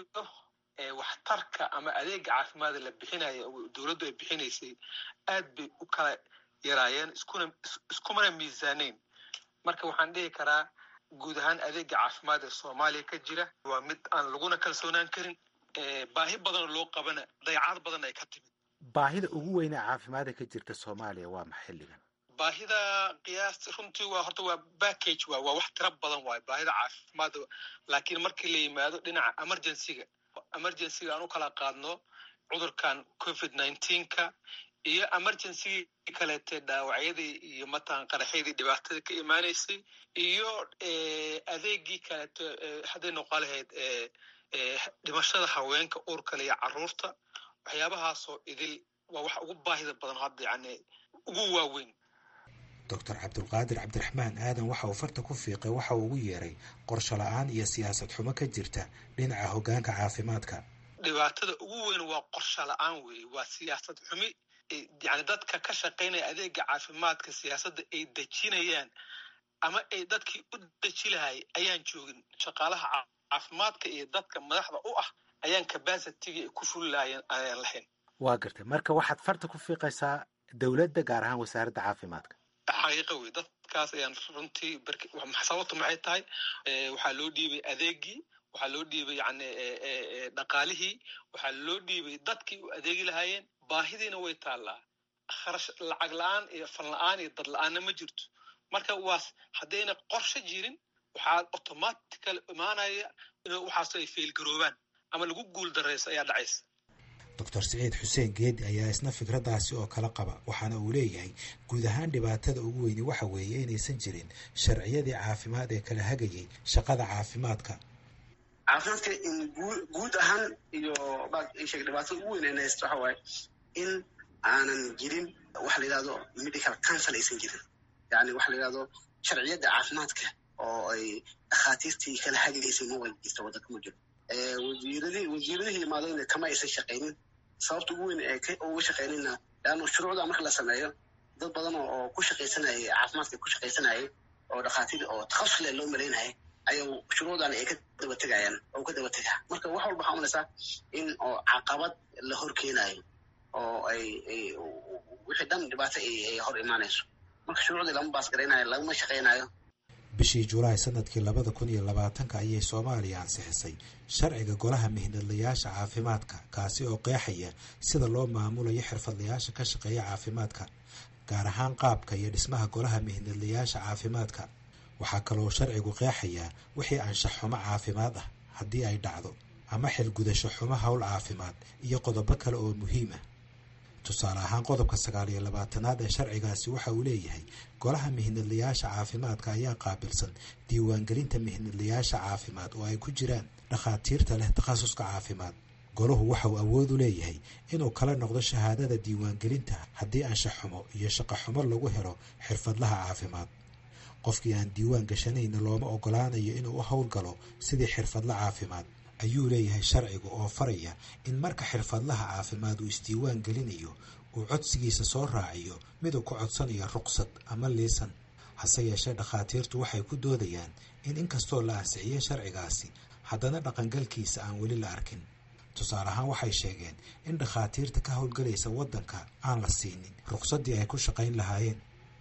waxtarka ama adeega caafimaada la bixinaya dowladdu ay bixinaysay aad bay u kala yaraayeen iskuna iskumana miisaaneyn marka waxaan dhihi karaa guud ahaan adeega caafimaad ee soomaaliya ka jira waa mid aan laguna kalsoonaan karin baahi badanoo loo qabana dayacad badan ay ka timid baahida ugu weyne caafimaada ka jirta soomaaliya waa ma xilligan baahida qiyaasta runtii waa horta waa backage waa waa wax tiro badan waayo baahida caafimaadda laakiin markii la yimaado dhinaca emergencyga emergencyga aan u kala qaadno cudurkan covid nineteenka iyo emergencygii kaleete dhaawacyadii iyo matalan qaraxyadii dhibaatada ka imaanaysay iyo adeegii kaleeto hadday noqon lahayd dhimashada haweenka uurkale iyo caruurta waxyaabahaasoo idil waa wax ugu baahida badan hadda yani ugu waaweyn doctor cabdulqaadir cabdiraxmaan aadan waxa uu farta ku fiiqay waxa uu ugu yeeray qorsho la-aan iyo siyaasad xumo ka jirta dhinaca hoggaanka caafimaadka dhibaatada ugu weyn waa qorsho la-aan weeye waa siyaasad xumi yani dadka ka shaqaynaya adeega caafimaadka siyaasadda ay dejinayaan ama ay dadkii u deji lahay ayaan joogin shaqaalaha caafimaadka iyo dadka madaxda u ah ayaan cabacitygii ay ku fuli lahayen ayaan lahayn waa gartay marka waxaad farta ku fiiqaysaa dowladda gaar ahaan wasaaradda caafimaadka xaqiiqa wey dadkaas ayaan runtii sababtu maxay tahay waxaa loo dhiibay adeegii waxaa loo dhiibay yani dhaqaalihii waxaa loo dhiibay dadkii u adeegi lahaayeen baahidiina way taallaa kharash lacag la-aan iyo fan la-aan iyo dad la-aanna ma jirto marka waas haddayna qorshe jirin waxaa automatical imaanaya in waxaas ay feelgaroobaan ama lagu guul darayso ayaa dhacaysa doctor siciid xuseen geedi ayaa isna fikraddaasi oo kala qaba waxaana uu leeyahay guud ahaan dhibaatada ugu weyni waxa weeye inaysan jirin sharciyadii caafimaad ee kala hagayay shaqada caafimaadka caafimaadka in guud ahaan iyo sheeg dhibaatada ugu weyn haysto waxa waaye in aanan jirin waxa la yidhahdo medical council aysan jirin yani waxa la yidhahdo sharciyadda caafimaadka oo ay dhakhaatiirtii kala hagaysay ma wada jirta waddanka ma jiro wasiiradii wasiiradihii imaadayna kama aysan shaqaynin sababta ugu weyn ee uga shaqaynayna leanna shuruucda marka la sameeyo dad badan oo ku shaqaysanayay caafimaadka ku shaqaysanayay oo dhakhaatiir oo takhasus leh loo malaynayay ayuu shuruucdan ay ka daba tegayaan oo ka daba tegaa marka wax walba waxaa umalaysaa in oo caqabad la hor keenayo oo ay ay wixii dhan dhibaato ay hor imaanayso marka shuruucdii lama baasgaraynayo lagama shaqaynayo bishii julaay sanadkii labada kun iyo labaatanka ayay soomaaliya ansixisay sharciga golaha mihnadlayaasha caafimaadka kaasi oo qeexaya sida loo maamulayo xirfadlayaasha ka shaqeeya caafimaadka gaar ahaan qaabka iyo dhismaha golaha mihnadlayaasha caafimaadka waxaa kaloo sharcigu qeexayaa wixii anshax xumo caafimaad ah haddii ay dhacdo ama xilgudasho xumo howl caafimaad iyo qodobo kale oo muhiim ah tusaale ahaan qodobka sagaal iyo labaatanaad ee sharcigaasi waxa uu leeyahay golaha mihnadlayaasha caafimaadka ayaa qaabilsan diiwaangelinta mihnadlayaasha caafimaad oo ay ku jiraan dhakhaatiirta leh takhasuska caafimaad golahu waxa uu awood u leeyahay inuu kala noqdo shahaadada diiwaangelinta haddii anshax xumo iyo shaqo xumo lagu helo xirfadlaha caafimaad qofkii aan diiwaan gashanayna looma ogolaanayo inuu u howlgalo sidii xirfadla caafimaad ayuu leeyahay sharcigu oo faraya in marka xirfadlaha caafimaad uu isdiiwaan gelinayo uu codsigiisa soo raaciyo miduu ku codsanayo ruqsad ama liisan hase yeeshee dhakhaatiirtu waxay ku doodayaan in inkastoo la ansixiyey sharcigaasi haddana dhaqangalkiisa aan weli la arkin tusaale ahaan waxay sheegeen in dhakhaatiirta ka howlgalaysa waddanka aan la siinin ruqsaddii ay ku shaqayn lahaayeen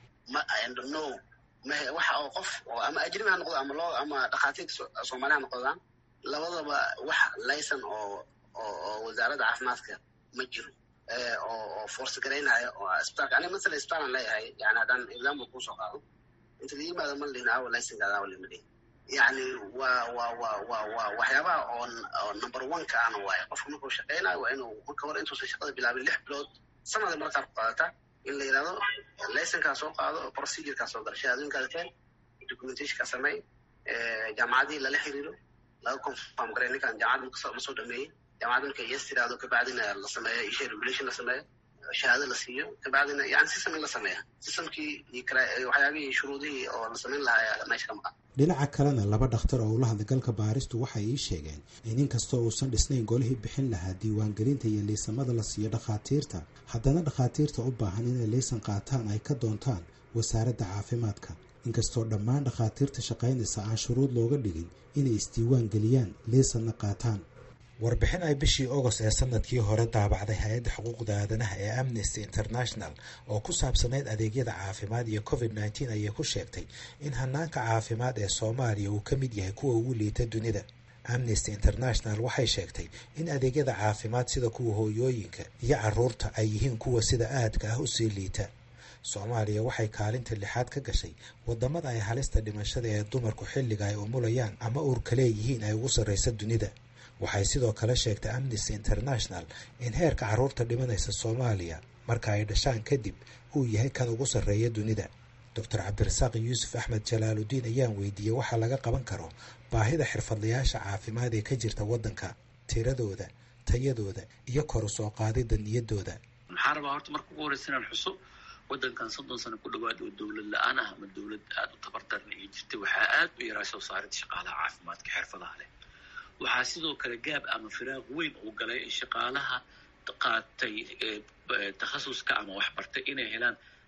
waxa oo qof oo ama ajnabi ha noqdo ama loo ama dhakhaatiirta soomaaliya ha noqdaan labadaba wax laysan oo oo wasaaradda caafimaadka ma jiro oo oo force garaynaya oo isbitaalka aniga masala isbitaalan leeyahay yani haddaan example kuusoo qaado inta la yimaado ma lihin awa laysankaada awa lima lihin yani waa waa waa waa waa waxyaabaha oo oo number one ka ana waaye qofka markuu shaqaynayo waa inuu marka hore intuusan shaqada bilaabin lix bilood sanada markaa ku qaadata in la yidhahdo laysankaa soo qaado procedurekaa soo gala shahaadooyinkaada keen documentationka samey jaamacadii lala xiriiro laga confirm garay ninkan jaamacadda ma soo dhameeyey jaamacadda marka yes tiraahdo kabacdina la sameeyo isha regulation la sameeyo shahaado la siiyo kabacdina yani system in la sameeya systemkii iyo waxyaabihii shuruudihii oo la samayn lahaa meesha ka maqan dhinaca kalena laba dhakhtar oo ula hadlay galka baaristu waxay ii sheegeen in inkastoo uusan dhisnayn golihii bixin lahaa diiwaangelinta iyo liisamada la siiyo dhakhaatiirta haddana dhakhaatiirta u baahan inay liisan qaataan ay ka doontaan wasaaradda caafimaadka inkastoo dhammaan dhakhaatiirta shaqaynaysa aan shuruud looga dhigin inay isdiiwaan geliyaan liisanna qaataan warbixin ay bishii ogost ee sanadkii hore daabacday hay-adda xuquuqda aadanaha ee amnesty international oo ku saabsanayd adeegyada caafimaad iyo covid nneteen ayay ku sheegtay in hanaanka caafimaad ee soomaaliya uu ka mid yahay kuwa ugu liita dunida amnesty international waxay sheegtay in adeegyada caafimaad sida kuwa hooyooyinka iyo caruurta ay yihiin kuwa sida aadka ah usii liita soomaaliya waxay kaalinta lixaad ka gashay wadamada ay halista dhimashada ee dumarku xilliga ay umulayaan ama uurka leeyihiin ay ugu sarreysa dunida waxay sidoo kale sheegtay amnesty international in heerka carruurta dhimanaysa soomaaliya marka ay dhashaan kadib uu yahay kan ugu sarreeya dunida doctor cabdirasaaq yuusuf axmed jalaaludiin ayaan weydiiyey waxaa laga qaban karo baahida xirfadlayaasha caafimaad ee ka jirta waddanka tiradooda tayadooda iyo kor u soo qaadida niyadooda maxaa rabaa horta marka ugu horeysa inaan xuso waddankan soddon sano ku dhawaad oo dowlad la-aan ah ama dowlad aada u tabardarna iyo jirtay waxaa aada u yaraa soo saaridda shaqaalaha caafimaadka xirfadaha leh waxaa sidoo kale gaab ama firaaq weyn uu galay shaqaalaha qaatay takhasuska ama waxbartay inay helaan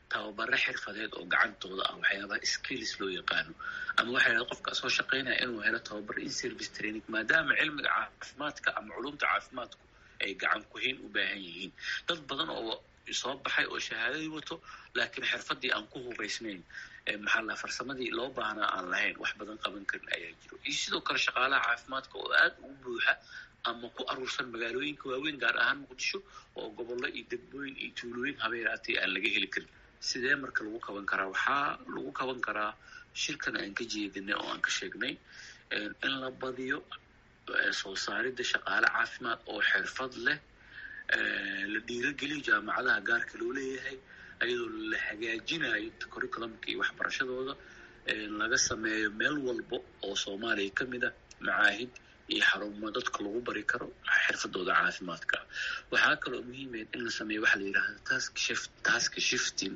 tababaro xirfadeed oo gacantooda ah waxyaabaha skills loo yaqaano ama waxay dhaha qofka soo shaqaynaya inuu helo tababar in service training maadaama cilmiga caafimaadka ama culumta caafimaadku ay gacan kuhayn u baahan yihiin dad badan oo soo baxay oo shahaadadii wato laakiin xirfadii aan ku hubaysnayn maxaa la farsamadii loo baahnaa aan lahayn wax badan qaban karin ayaa jiro iyo sidoo kale shaqaalaha caafimaadka oo aad ugu buuxa ama ku aruursan magaalooyinka waaweyn gaar ahaan muqdisho oo gobollo iyo degmooyin iyo tuulooyin habeeraatay aan laga heli karin sidee marka lagu kaban karaa waxaa lagu kaban karaa shirkan aan ka jeedinay oo aan ka sheegnay in la badiyo soo saaridda shaqaale caafimaad oo xirfad leh la dhiirageliyo jaamacadaha gaarka loo leeyahay ayadoo la hagaajinayo curriculumka iyo waxbarashadooda laga sameeyo meel walba oo soomaaliya ka mid a macaahid iyo xarumo dadka lagu bari karo xirfadooda caafimaadka waxaa kaloo muhiimeed in la sameeyo waxaa la yidhahda task shift task shifting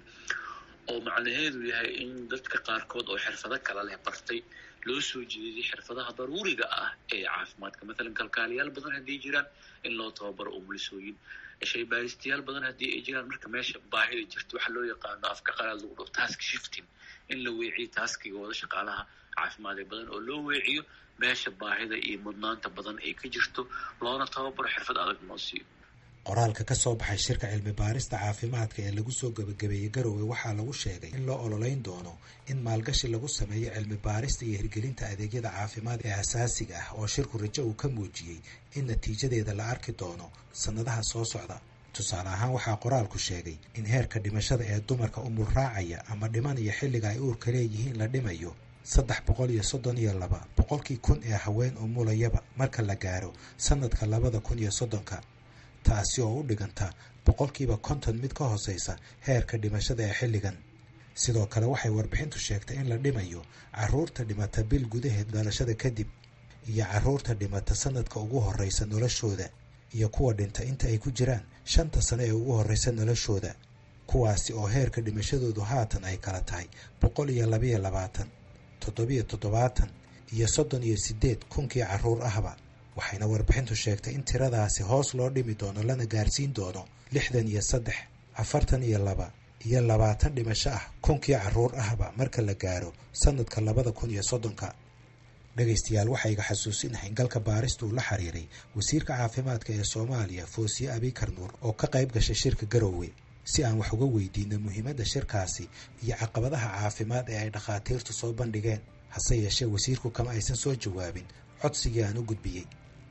oo macnaheedu yahay in dadka qaarkood oo xirfado kala leh bartay loo soo jeediyay xirfadaha daruuriga ah ee caafimaadka mathalan kalkaaliyaal badan haddii jiraan in loo tababaro umulisooyin shaybaaristayaal badan haddii ay jiraan marka meesha baahida jirta waxaa loo yaqaano afka qalaad lagu dhaho task shifting in la weeciyo taskigooda shaqaalaha caafimaad ee badan oo loo weeciyo meesha baahida iyo mudnaanta badan ay ka jirto loona tababaro xirfad adag noo siiyo qoraalka ka soo baxay shirka cilmi baarista caafimaadka ee lagu soo gebagabeeyey garowe waxaa lagu sheegay in loo ololeyn doono in maalgashi lagu sameeyo cilmi baarista iyo hirgelinta adeegyada caafimaad ee asaasiga ah oo shirku rajo uu ka muujiyey in natiijadeeda la arki doono sannadaha soo socda tusaale ahaan waxaa qoraalku sheegay in heerka dhimashada ee dumarka umul raacaya ama dhimanaya xilliga ay uurka leeyihiin la dhimayo saddex boqol iyo soddon iyo laba boqolkii kun ee haween umulayaba marka la gaaro sanadka labada kun iyo soddonka taasi oo u dhiganta boqolkiiba konton mid ka hooseysa heerka dhimashada ee xilligan sidoo kale waxay warbixintu sheegtay in la dhimayo caruurta dhimata bil gudaheed dhalashada kadib iyo caruurta dhimata sanadka ugu horeysa noloshooda iyo kuwa dhinta inta ay ku jiraan shanta sano ee ugu horeysa noloshooda kuwaasi oo heerka dhimashadoodu haatan ay kala tahay boqol iyo labayo labaatan toddobiyo toddobaatan iyo soddon iyo siddeed kunkii caruur ahba waxayna warbixintu sheegtay in tiradaasi hoos loo dhimi doono lana gaarsiin doono lixdan iyo saddex afartan iyo laba iyo labaatan dhimasho ah kunkii caruur ahba marka la gaaro sanadka labada kun iyo soddonka dhegaystayaal waxaa iga xasuusinahay in galka baarista uu la xiriiray wasiirka caafimaadka ee soomaaliya foosiye abikar nuur oo ka qayb gashay shirka garowe si aan wax uga weydiino muhiimadda shirkaasi iyo caqabadaha caafimaad ee ay dhakhaatiirtu soo bandhigeen hase yeeshee wasiirku kama aysan soo jawaabin codsigii aan u gudbiyey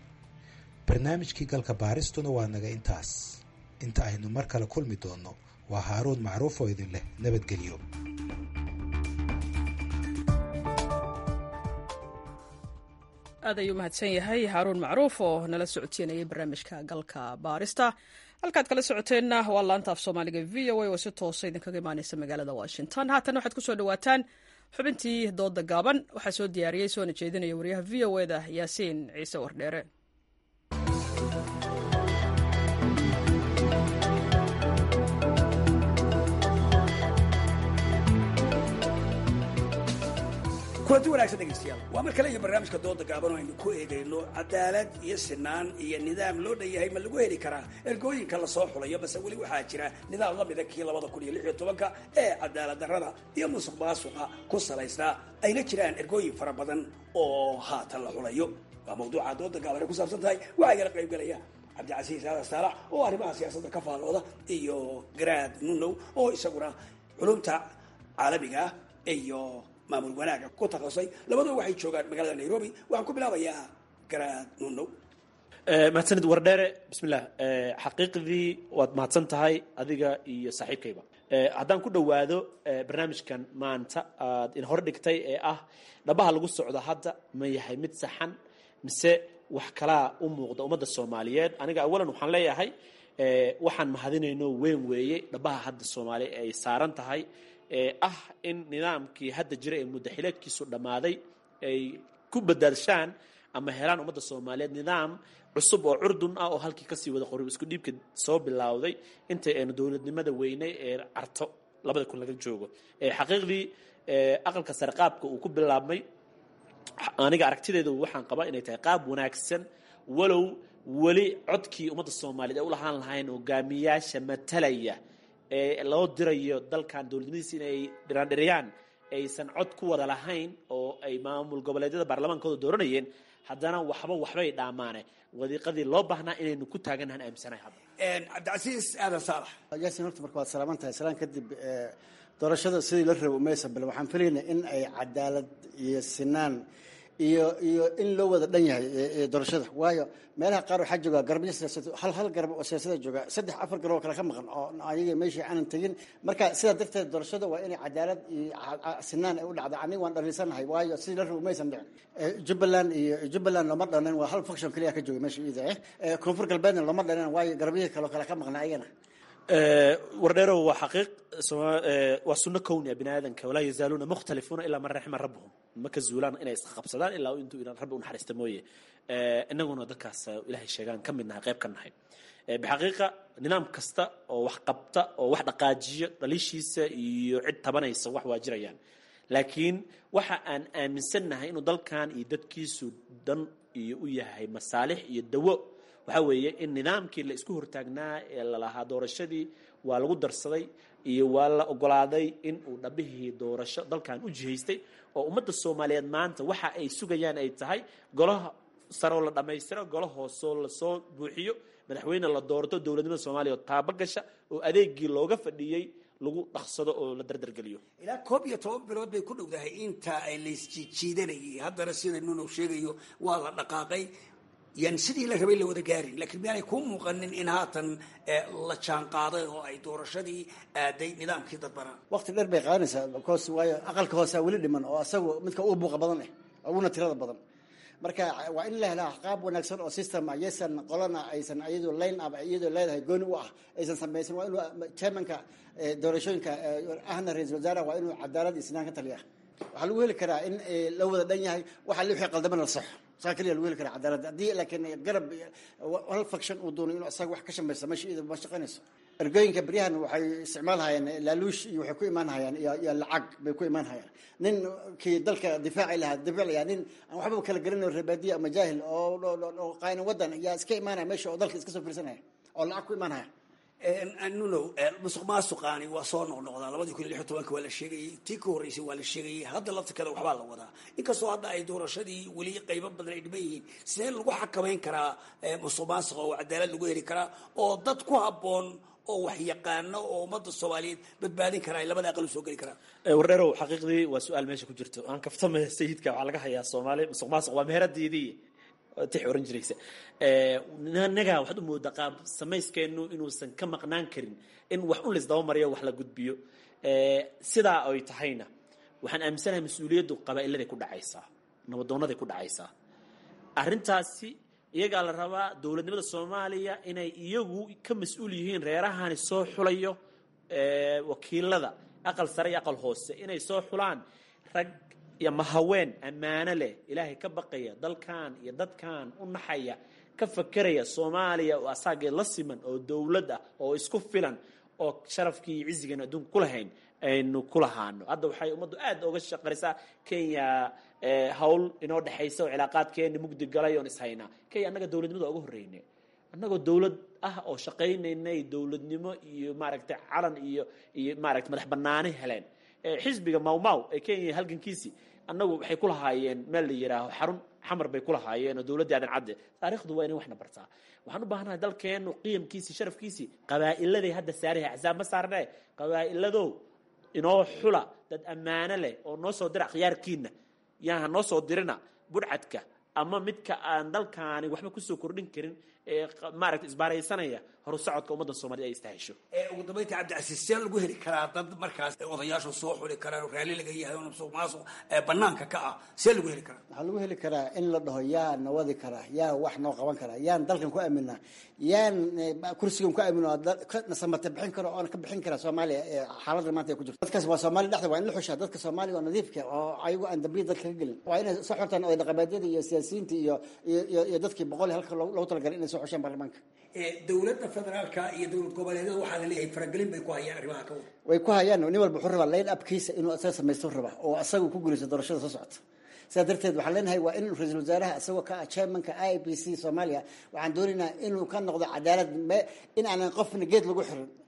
barnaamijkii galka baaristuna waa naga intaas inta aynu mar kale kulmi doonno waa haaruun macruuf oo idin leh nabadgelyo aad ayuu mahadsan yahay haaruun macruuf oo nala socodsiinayay barnaamijka galka baarista halkaad kala socoteenna waa laanta af soomaaliga v o a oo si toosa idinkaga imaaneysa magaalada washington haatan waxaad kusoo dhawaataan xubintii dooda gaaban waxaa soo diyaariyey soona jeedinaya wariyaha v o eda yaasiin ciise wardheere kulanti wanagsan dhegaystayaal waa mar kale iyo barnaamijka dooda gaaban oo aynu ku eegayno cadaalad iyo sinaan iyo nidaam loo dhan yahay ma lagu heli karaa ergooyinka lasoo xulayo base weli waxaa jira nidaam la mida kii labada kun iyo lix iyo tobanka ee cadaalad darrada iyo musuq maasuqa ku salaysnaa ayna jiraan ergooyin fara badan oo haatan la xulayo waa mawduuca dooda gaaban ay ku saabsan tahay waxaa igala qaybgalaya cabdicasiis aadan saalax oo arrimaha siyaasadda ka faallooda iyo garaad nunow oo isaguna culumta caalamiga ah iyo maamul wanaaga ku takasay labadua waxay joogaan magaalada nairobi waxaan ku bilaabayaa garaad nunow mahadsanid wardheere bismillah xaqiiqdii waad mahadsan tahay adiga iyo saaxiibkayba haddaan ku dhowaado barnaamijkan maanta aad in hor dhigtay ee ah dhabaha lagu socdo hadda ma yahay mid saxan mise wax kalaa u muuqda ummadda soomaaliyeed aniga awalan waxaan leeyahay waxaan mahadinayno weyn weeye dhabaha hadda soomaaliya ay saaran tahay ee ah in nidaamkii hadda jira ee muddaxileedkiisu dhammaaday ay ku badaadshaan ama helaan ummadda soomaaliyeed nidaam cusub oo curdun ah oo halkii kasii wada qori isku dhiibka soo bilowday inta aynu dowladnimada weynay ee carto labada kun laga joogo xaqiiqdii aqalka sare qaabka uu ku bilaabmay aniga aragtideedu waxaan qabaa inay tahay qaab wanaagsan walow weli codkii ummadda soomaaliyeed ay u lahaan lahayn hogaamiyaasha matalaya ee loo dirayo dalkan dowladnimadiisa inay dhiraandhiriyaan aysan cod ku wada lahayn oo ay maamul goboleedyada baarlamaankooda dooranayeen haddana waxba waxbay dhaamaane wadiiqadii loo baahnaa inaynu ku taaganahan aaminsanahay hadda cabdicasiis aadan saalax yaasin horta marka waad salaaman tahay salaan kadib doorashada sidii la rabo umaysan bale waxaan filaynaa in ay cadaalad iyo sinaan iyo iyo in loo wada dhan yahay doorashada waayo meelaha qaar waxaa jooga garbyo siyaasad hal hal garab oo siyaasada jooga saddex afar garab oo kale ka maqan oo ayaga meeshii aanan tegin marka sidaa darteed doorashada waa inay cadaalad iyo sinaan ay u dhacda aniga waan dhaliisanahay waayo sidii la rabo umaysan dhicin jubbaland iyo jubbaland looma dhanin waa hal function keliya ka jooga meesha iyada eh koonfur galbeedna looma dhanin waayo garabyihii kale oo kale ka maqnaa ayagana wardheerow waa xaqiiq waa sunno kowni a bini aadanka walaa yazaaluuna mukhtalifuuna ilaa man raxima rabbuhum ma ka zuulaan inay isqabsadaan ilaa intuu rabbi u naxariista mooye inaguna dadkaas ilahay sheegaan ka mid nahay qayb ka nahay bixaqiiqa nidaam kasta oo wax qabta oo wax dhaqaajiyo dhaliishiisa iyo cid tabanaysa wax waa jirayaan laakiin waxa aan aaminsannahay inuu dalkan iyo dadkiisu dan iyo u yahay masaalix iyo dawo waxaa weeye in nidaamkii la isku hortaagnaa ee lalahaa doorashadii waa lagu darsaday iyo waa la ogolaaday in uu dhabihii doorasho dalkan u jihaystay oo ummadda soomaaliyeed maanta waxa ay sugayaan ay tahay golaha saroo la dhammaystiro golo hoosoo lasoo buuxiyo madaxweyne la doorto dowladnimada soomaaliya oo taaba gasha oo adeegii looga fadhiyey lagu dhaqsado oo la dardargeliyo ilaa koob iyo toban bilood bay ku dhowdahay inta ay laysjiijiidanayay haddana sida nunow sheegayo waa la dhaqaaqay yan sidii la rabay la wada gaarin lakiin miyaanay kuu muuqanin in haatan la jaan qaaday oo ay doorashadii aaday nidaamkii dadbanaa waqti dheer bay qaadanaysaa because waayo aqalka hoosaa weli dhiman oo asagu midka ugu buuqa badan eh uguna tirada badan marka waa in la helaa qaab wanaagsan oo system ah yaysan qolana aysan iyadoo line up iyadoo leedahay gooni u ah aysan samaysan waa inuu chairmanka doorashooyinka ahna ra-isul wasaaraha waa inuu cadaalad iyo sinaan ka taliya waxaa lagu heli karaa in la wada dhan yahay waxa li wixii qaldamana la saxo saa keliya lagu heli karaa cadaalad haddii laakiin garab hal faction uu doono inuu isaga wax ka shamaysa meesha iyada ma shaqaynayso ergooyinka beryahan waxay isticmaalhayaan laaluush iyo waxay ku imaan hayaan iyo lacag bay ku imaan hayaan nin kii dalka difaaci lahaa difaaclaya nin aan waxbaba kala garanayo rebaadiya ama jaahil oo qaayna wadan yaa iska imaanaya meesha oo dalka iska soo fiirsanaya oo lacag ku imaan haya nunow musuq maasuqaani waa soo noqnoqdaa labadii kun iyo lix iyo tobanka waa la sheegayey tii ka horreysay waa la sheegayey hadda laftirkeeda waxbaa la wadaa inkastoo hadda ay doorashadii weli qaybo badan ay dhiban yihiin sidee lagu xakamayn karaa musuq maasuqa oo cadaalad lagu heli karaa oo dad ku habboon oo wax yaqaano oo ummadda soomaaliyeed badbaadin karaa ay labada aqal u soo geli karaan wardheerow xaqiiqdii waa su-aal meesha ku jirto aan kaftamaya sayidka waxaa laga hayaa soomaali musuq maasuq waa meheradiidii tix oran jiraysa naga waxaad u moodaa qaab samayskeenu inuusan ka maqnaan karin in wax un laisdaba mariyo wax la gudbiyo sidaa ay tahayna waxaan aaminsanahay mas-uuliyaddu qabaa'iladay ku dhacaysaa nabadoonaday ku dhacaysaa arrintaasi iyagaa la rabaa dowladnimada soomaaliya inay iyagu ka mas-uul yihiin reerahani soo xulayo wakiilada aqal sare iyo aqal hoose inay soo xulaan rag iyo mahaween ammaano leh ilaahay ka baqaya dalkan iyo dadkan u naxaya ka fakeraya soomaaliya oo asaagee la siman oo dowlad ah oo isku filan oo sharafkii iyo cizigan adduunka ku lahayn aynu ku lahaano hadda waxay ummaddu aad oga shaqarisaa kenya hawl inoo dhexaysa oo cilaaqaadkeeni mugdi galay oon ishaynaa kenya annaga dowladnimada oga horreyne annagoo dowlad ah oo shaqaynaynay dowladnimo iyo maaragtay calan iyo iyo maaragtay madax banaani heleen xisbiga mawmaw ee kenya halgankiisii annagu waxay ku lahaayeen meel la yidhaaho xarun xamar bay ku lahaayeen oo dowladdii aadan cadde taarikhdu waa inay waxna bartaa waxaan u baahanahay dalkeennu qiyamkiisii sharafkiisii qabaa'iladay hadda saarahay axsaab ma saarnee qabaa'iladow inoo xula dad ammaano leh oo noo soo dira khiyaarkiina yaaha noo soo dirina budhcadka ama midka aan dalkaani waxba kusoo kordhin karin ee maaragta isbaaraysanaya horu socodka ummadda soomaaliyed ay istahesho ugu dambaynta cabdicasiis see lagu heli karaa dad markaas odayaashu soo xuli karaan oo raalli laga yahay oo musuq maasuq banaanka ka ah see lagu heli karaa waxaa lagu heli karaa in la dhaho yaa na wadi karaa yaa wax noo qaban karaa yaan dalkan ku aaminaa yaan kursigan ku aamino nasamate bixin karo oona ka bixin kara soomaaliya xaaladda maanta ay ku jirto dadkaas waa soomaaliya dhexda waa in la xushaa dadka soomaaliya waa nadiifka oo ayagu aan dambiya dalka ka gelin waa inay soo xortaan oday dhaqameedyada iyo siyaasiyiinta iyo iyo dadkii boqol halka loogu talagalay inay soo xushaan baarlamaanka dowladda federaalka iyo dowlad goboleedyada waxaa la leeyahay faragelin bay ku hayaan arrimaha ka wada way ku hayaan nin walba wuxuu rabaa line upkiisa inuu asaga samaysto rabaa oo asagu ku guulaysto doorashada soo socota sidaa darteed waxaan leenahay waa in ra-iisul wasaaraha isagoo ka ah chairmanka i b c soomaaliya waxaan doonaynaa inuu ka noqdo cadaalad in aanan qofna geed lagu xirin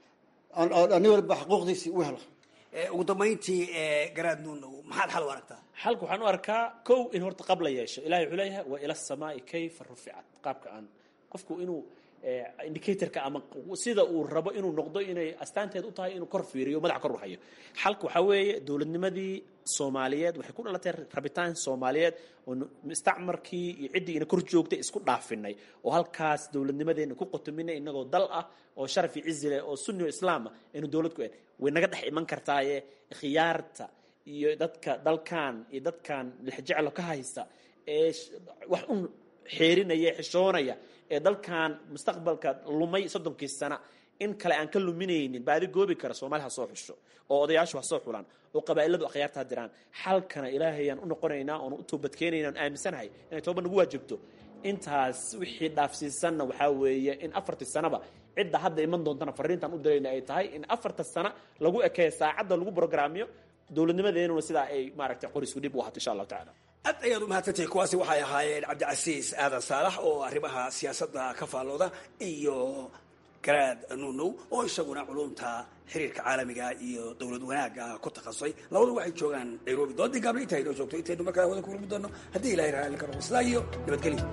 nin walba xuquuqdiisii u helo ugu dambayntii garaad nuunow maxaad xal u aragtaa xalka waxaan u arkaa kow in horta qab la yeesho ilahay wuxuu leeyahay wa ila samaai kayfa ruficat qaabka aan qofku inuu indicatorka ama sida uu rabo inuu noqdo inay astaanteed u tahay inuu kor fiiriyo madaxa kor u hayo xalka waxaa weeye dowladnimadii soomaaliyeed waxay ku dhalatay rabitaan soomaaliyeed oo mustacmarkii iyo ciddii ina kor joogtay isku dhaafinay oo halkaas dowladnimadeena ku qotominay inagoo dal ah oo sharaf iyo cizi leh oo sunni o islaam ah aynu dowlad ku en way naga dhex iman kartaaye khiyaarta iyo dadka dalkan iyo dadkan lixjeclo ka haysta ee wax un xeerinaya xishoonaya ee dalkan mustaqbalka lumay soddonkii sana in kale aan ka luminaynin baadi goobi kara soomaali ha soo xusho oo odayaashu ha soo xulaan oo qabaa'iladu akhyaarta ha diraan xalkana ilaahayaan u noqonaynaa oon u toobadkeenayna on aaminsanahay inay tooba nagu waajibto intaas wixii dhaafsiisanna waxaa weeye in afartii sanaba cidda hadda iman doontana fariintaan u dirayna ay tahay in afarta sana lagu ekeeyo saacadda lagu brograamiyo dowladnimadeenuna sidaa ay maaragtay qorisku dhib u ahato insha allahu tacala aad ayaad umahadsantahay kuwaasi waxay ahaayeen cabdicasiis aadan saalax oo arrimaha siyaasadda ka faallooda iyo garaad nuunow oo isaguna culumta xiriirka caalamiga iyo dowlad wanaagga ku takhasusay labadu waxay joogaan nairobi doodii gaabla intaa inoo joogto intaynu markaa wada ku kulmi doono haddii ilahay raalli karo islaa iyo nabadgelyo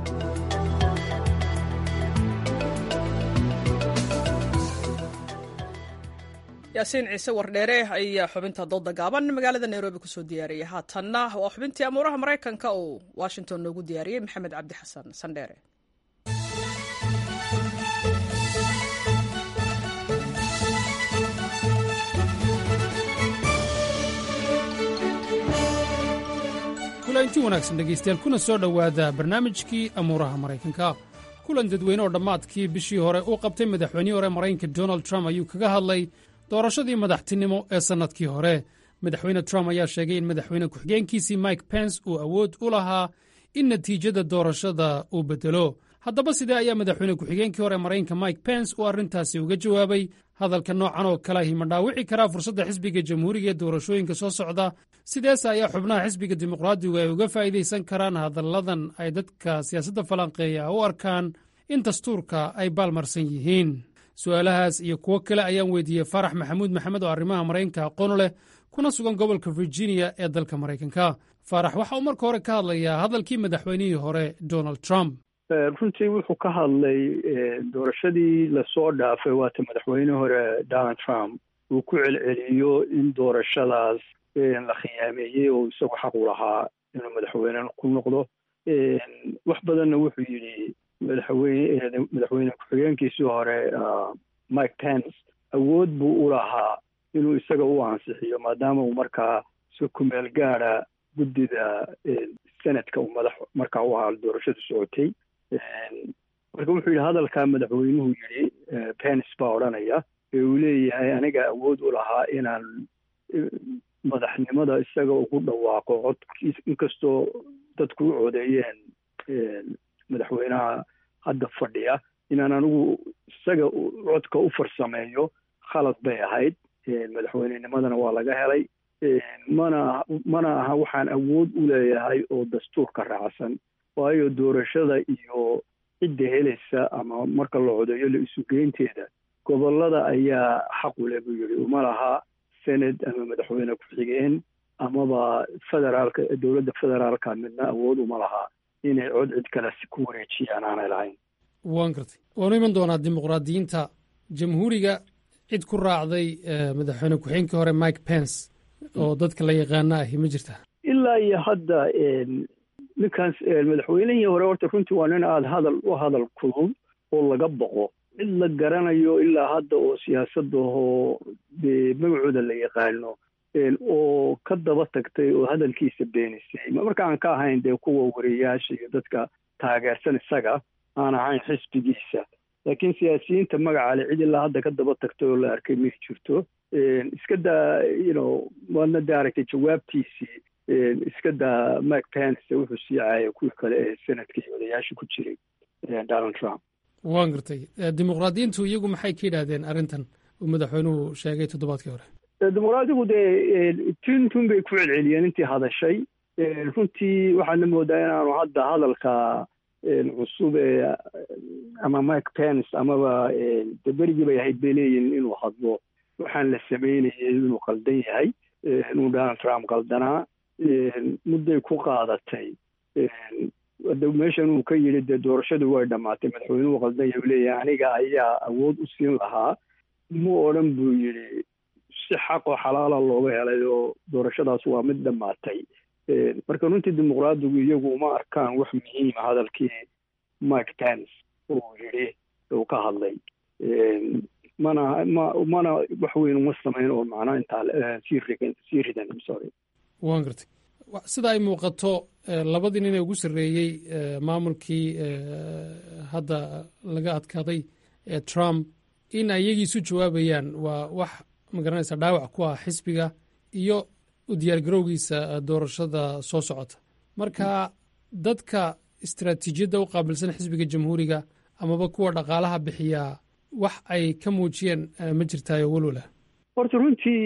yaasiin ciise wardheere ayaa xubinta dooda gaaban magaalada nairobi kusoo diyaariyay haatanna waa xubintii amuuraha maraykanka uu washington noogu diyaariyey maxamed cabdi xasan sandheere kulanti wanaagsan dhegaystayaal kuna soo dhowaada barnaamijkii amuuraha maraykanka kulan dadweyne oo dhammaadkii bishii hore uu qabtay madaxweynihii hore maraykanka donald trump ayuu kaga hadlay doorashadii madaxtinimo ee sannadkii hore madaxweyne trump ayaa sheegay in madaxweyne ku-xigeenkiisii mike pence uu awood u lahaa in natiijada doorashada uu beddelo haddaba sidee ayaa madaxweyne ku-xigeenkii hore maraykanka mike pence uu arrintaasi uga jawaabay hadalka noocan oo kaleahi ma dhaawici karaa fursadda xisbiga jamhuuriga ee doorashooyinka soo socda sideese ayaa xubnaha xisbiga dimuqraadigu ay uga faa'iidaysan karaan hadalladan ay dadka siyaasadda falanqeeya u arkaan in dastuurka ay baalmarsan yihiin su'aalahaas iyo kuwo kale ayaan weydiiyey farax maxamuud maxamed oo arrimaha maraykanka aqoon leh kuna sugan gobolka virginia ee dalka maraykanka farax waxa uu marka hore ka hadlayaa hadalkii madaxweynihii hore donald trump runtii wuxuu ka hadlay doorashadii lasoo dhaafay waata madaxweyne hore donald trump uu ku celceliyo in doorashadaas la khiyaameeyey oo isagu xaq u lahaa inuu madaxweyne ku noqdo wax badanna wuxuu yidhi madaxweyne madaxweyne ku-xigeenkiisii hore mike pence awood buu u lahaa inuu isaga u ansixiyo maadaama uu markaa si kumeel gaada guddida senadka uu madax markaa u ahaa doorashadu socotay marka wuxuu yidhi hadalkaa madaxweynuhu yidhi pence baa odhanaya ee uu leeyahay aniga awood u lahaa inaan madaxnimada isaga ugu dhawaaqo codkiis inkastoo dadku u codeeyeen madaxweynaha hadda fadhiya inaan anigu isaga codka u farsameeyo khalad bay ahayd madaxweynenimadana waa laga helay mana mana aha waxaan awood u leeyahay oo dastuurka raacsan waayo doorashada iyo cidda helaysa ama marka la codeeyo la isugeynteeda gobolada ayaa xaq u leh buu yidhi uma laha senad ama madaxweyne ku-xigeen amaba federaalka dowladda federaalka midna awood uma laha inay cod cid kale ku wareejiyaan aanay lahayn waan gartay waanu iman doonaa dimuqraadiyiinta jamhuuriga cid ku raacday madaxweyne ku-xigeenkii hore mike pence oo dadka la yaqaana ahi ma jirta ilaa iyo hadda ninkaas madaxweynihii hore horta runtii waa nin aada hadal u hadal kulul oo laga boqo cid la garanayo ilaa hadda oo siyaasadahoo dee magacooda la yaqaano oo ka daba tagtay oo hadalkiisa beenisay marka aan ka ahayn dee kuwa wariyayaasha iyo dadka taageersan isaga aan ahayn xisbigiisa laakiin siyaasiyiinta magaca le cid ilaa hadda ka daba tagtay oo la arkay may jirto iska daa you know waadna da aragtay jawaabtiisii iska daa mike pence wuxuu sii caayay kuwii kale ee senadka iyo odayaasha ku jiray donald trump waan gartay dimuqraadiyiintu iyagu maxay ka yidhaahdeen arrintan uu madaxweynuhu sheegay toddobaadkii hore dimuqraadigu dee tintun bay ku celceliyeen intii hadashay runtii waxaadna moodaa inaanu hadda hadalka cusub ee ama mike pence amaba de berigii bay ahayd bay leeyihin inuu hadlo waxaan la sameynayay inuu qaldan yahay inuu donald trump qaldanaa mudday ku qaadatay de meeshan uu ka yidhi dee doorashadu way dhammaatay madaxweynuhu qaldan yahay u leeyahay aniga ayaa awood u siin lahaa mu odhan buu yidhi si xaqoo xalaala looga helay oo doorashadaas waa mid dhammaatay marka runtii dimuqraadigu iyagu uma arkaan wax muhiima hadalkii mike pence uu yidhi uu ka hadlay mana ma mana wax weyn uma samayn oo macnaa intaa sii rigan sii ridan sorry waan gartay sida ay muuqato labadii nin ee ugu sarreeyey maamulkii hadda laga adkaaday ee trump in ay iyagii isu jawaabayaan waa wax magaranaysa dhaawac ku ah xisbiga iyo u diyaargarowgiisa doorashada soo socota marka dadka istaraatiijiyadda u qaabilsan xisbiga jamhuuriga amaba kuwa dhaqaalaha bixiyaa wax ay ka muujiyeen ma jirtaayo walwala horta runtii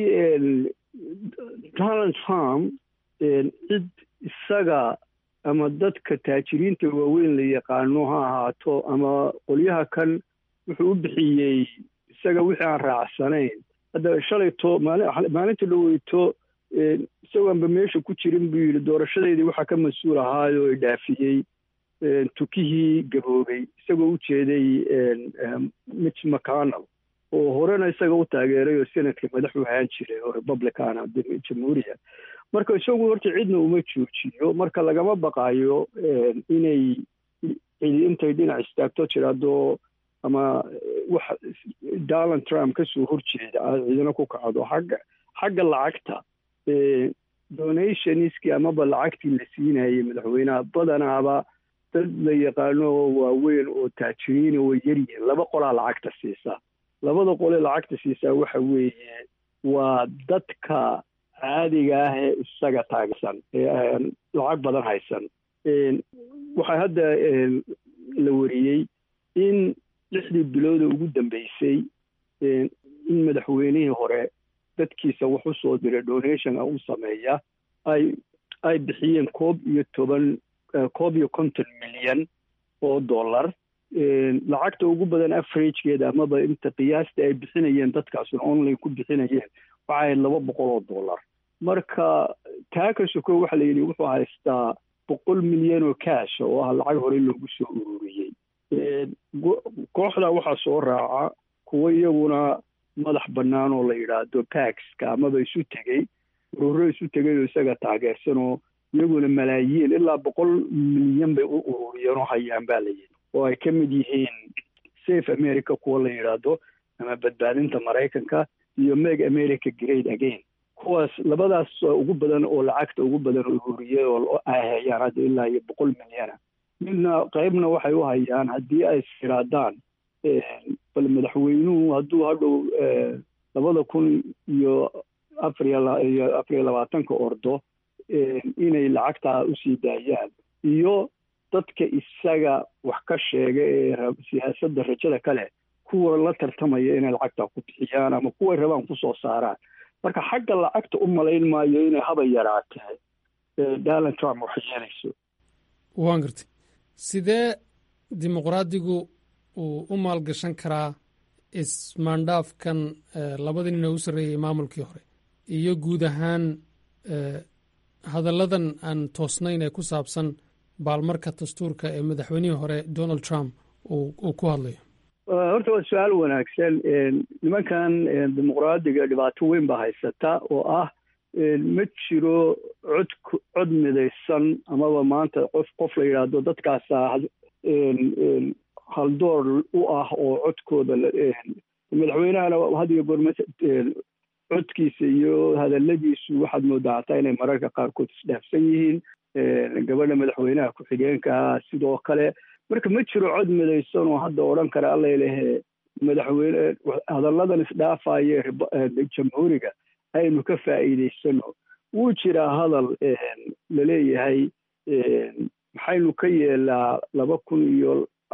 donald trump cid isaga ama dadka taajiriinta waaweyn la yaqaano ha ahaato ama qolyaha kan wuxuu u bixiyey isaga wixii aan raacsanayn hadda shalayto maalinta dhaweyto isagoanba meesha ku jirin buu yidhi doorashadeydii waxaa ka mas-uul ahaayoo i dhaafiyey tukihii gaboobay isagoo u jeeday mitch mcconnell oo horena isaga u taageeray oo senatka madaxu ahaan jiray oo republicana jamhuuriya marka isagu horta cidna uma joojiyo marka lagama baqaayo inay cidi intay dhinac istaagto jiraado ama wax donald trump kasoo horjeeda cidina ku kacdo xagga xagga lacagta donationskii amaba lacagtii la siinayay madaxweynaha badanaaba dad la yaqaano oo waaweyn oo taajiriina way yaryihiin laba qolaa lacagta siisa labada qole lacagta siisaa waxa weeye waa dadka caadiga ah ee isaga taagsan ee lacag badan haysan waxaa hadda la wariyey in lixdii bilooda ugu dambeysay in madaxweynihii hore dadkiisa wax u soo diray donation u sameeya ay ay bixiyeen koob iyo toban koob iyo konton milyan oo dollar lacagta ugu badan averagegeeda amaba inta qiyaasta ay bixinayeen dadkaasuna online ku bixinayeen waxay ahayd laba boqol oo dollar marka taa ka soko waxa la yidhi wuxuu haystaa boqol milyan oo cash oo ah lacag hore loogu soo ururiyey kooxda waxaa soo raaca kuwo iyaguna madax bannaan oo la yidhaahdo paxka amaba isu tegey ururo isu tegay oo isaga taageersan oo iyaguna malaayiin ilaa boqol milyan bay u ururiyeen oo hayaan baa la yidhi oo ay ka mid yihiin safe america kuwa la yidhaahdo ama badbaadinta maraykanka iyo meg america great again kuwaas labadaas ugu badan oo lacagta ugu badan ururiyay oo ay hayaan hadda ilaa iyo boqol milyana midna qaybna waxay u hayaan haddii ay siraadaan bal madaxweynuhu hadduu hadhow labada kun iyo afariyo afar iyo labaatanka ordo inay lacagtaa usii daayaan iyo dadka isaga wax ka sheega ee siyaasadda rajada kale kuwa la tartamaya inay lacagtaa ku bixiyaan ama kuway rabaan kusoo saaraan marka xagga lacagta u malayn maayo inay haba yaraatee donald trump wax yeelayso waan gartay sidee dimuqraadigu uu u maalgashan karaa ismaandhaafkan labadii nin oo u sarreeyey maamulkii hore iyo guud ahaan hadalladan aan toosnayn ee ku saabsan baalmarka dastuurka ee madaxweynihii hore donald trump uu ku hadlayo horta waa su-aal wanaagsan nimankan dimuqraadiga dhibaato weyn baa haysata oo ah ma jiro cod cod midaysan amaba maanta qof qof la yidhaahdo dadkaasa haldoor u ah oo codkooda madaxweynahana had iyo goor codkiisa iyo hadaladiisu waxaad moodaa hataa inay mararka qaarkood isdhaafsan yihiin gabadha madaxweynaha ku-xigeenka sidoo kale marka ma jiro cod midaysan oo hadda odhan kara allalehe madaxweyne hadalladan isdhaafaya jamhuuriga aynu ka faa'iidaysano wuu jiraa hadal laleeyahay maxaynu ka yeelaa laba kun iyo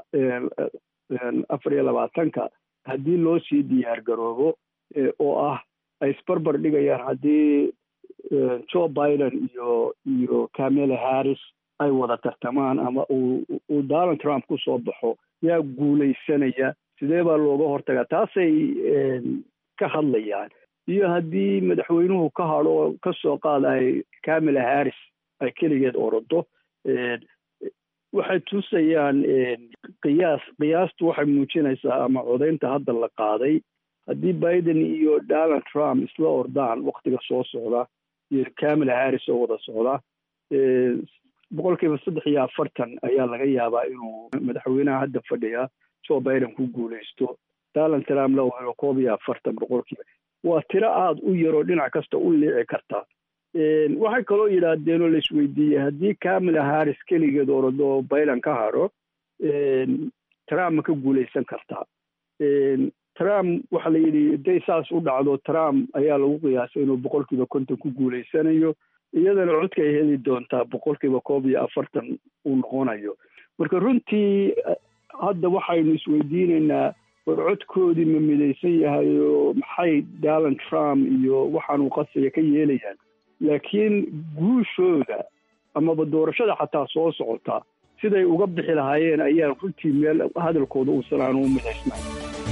afar iyo labaatanka haddii loo sii diyaar garoobo oo ah ay isbarbar dhigayaan haddii joe biden iyo iyo camela harris ay wada tartamaan ama uu donald trump ku soo baxo yaa guulaysanaya sidee baa looga hortagaa taasay ka hadlayaan iyo haddii madaxweynuhu ka hadho ka soo qaadaay camila harris ay keligeed orodo waxay tusayaan qiyaas qiyaastu waxay muujinaysaa ama codaynta hadda la qaaday haddii biden iyo donald trump isla ordaan waktiga soo socda iyo camila harris oo wada socda boqol kiiba saddex iyo afartan ayaa laga yaabaa inuu madaxweynaha hadda fadhiya joe biden ku guulaysto donald trump la helo koob iyo afartan boqolkiiba waa tiro aada u yaroo dhinac kasta u liici karta waxay kaloo yidhaahdeen oo laisweydiiyey haddii camila harris keligeed orado biden ka hadho trump ma ka guulaysan kartaa trump waxaa la yidhi haday saas u dhacdo trump ayaa lagu qiyaasay inuu boqolkiiba konton ku guulaysanayo iyadana codka ay heli doontaa boqolkiiba koob iyo afartan uu noqonayo marka runtii hadda waxaynu isweydiinaynaa war codkoodii ma midaysan yahay oo maxay donald trump iyo waxaanuu qasaya ka yeelayaan laakiin guushooda amaba doorashada xataa soo socota siday uga bixi lahaayeen ayaan runtii meel hadalkooda uusan aanu u midaysnayn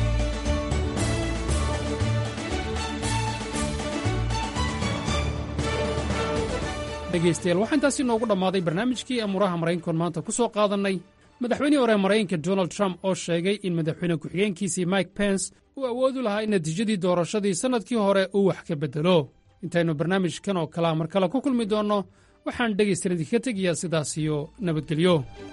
dhegaystayaal waxaa intaasi noogu dhammaaday barnaamijkii amuuraha maraykankoon maanta ku soo qaadannay madaxweynihii hore maraykanka donald trump oo sheegay in madaxweyne ku-xigeenkiisii mike pence uu awoodu lahaa in natiijadii doorashadii sannadkii hore uu wax ka beddelo intaynu barnaamijkan oo kalea mar kale ku kulmi doonno waxaan dhegaystayan idinka tegayaa sidaas iyo nabadgelyo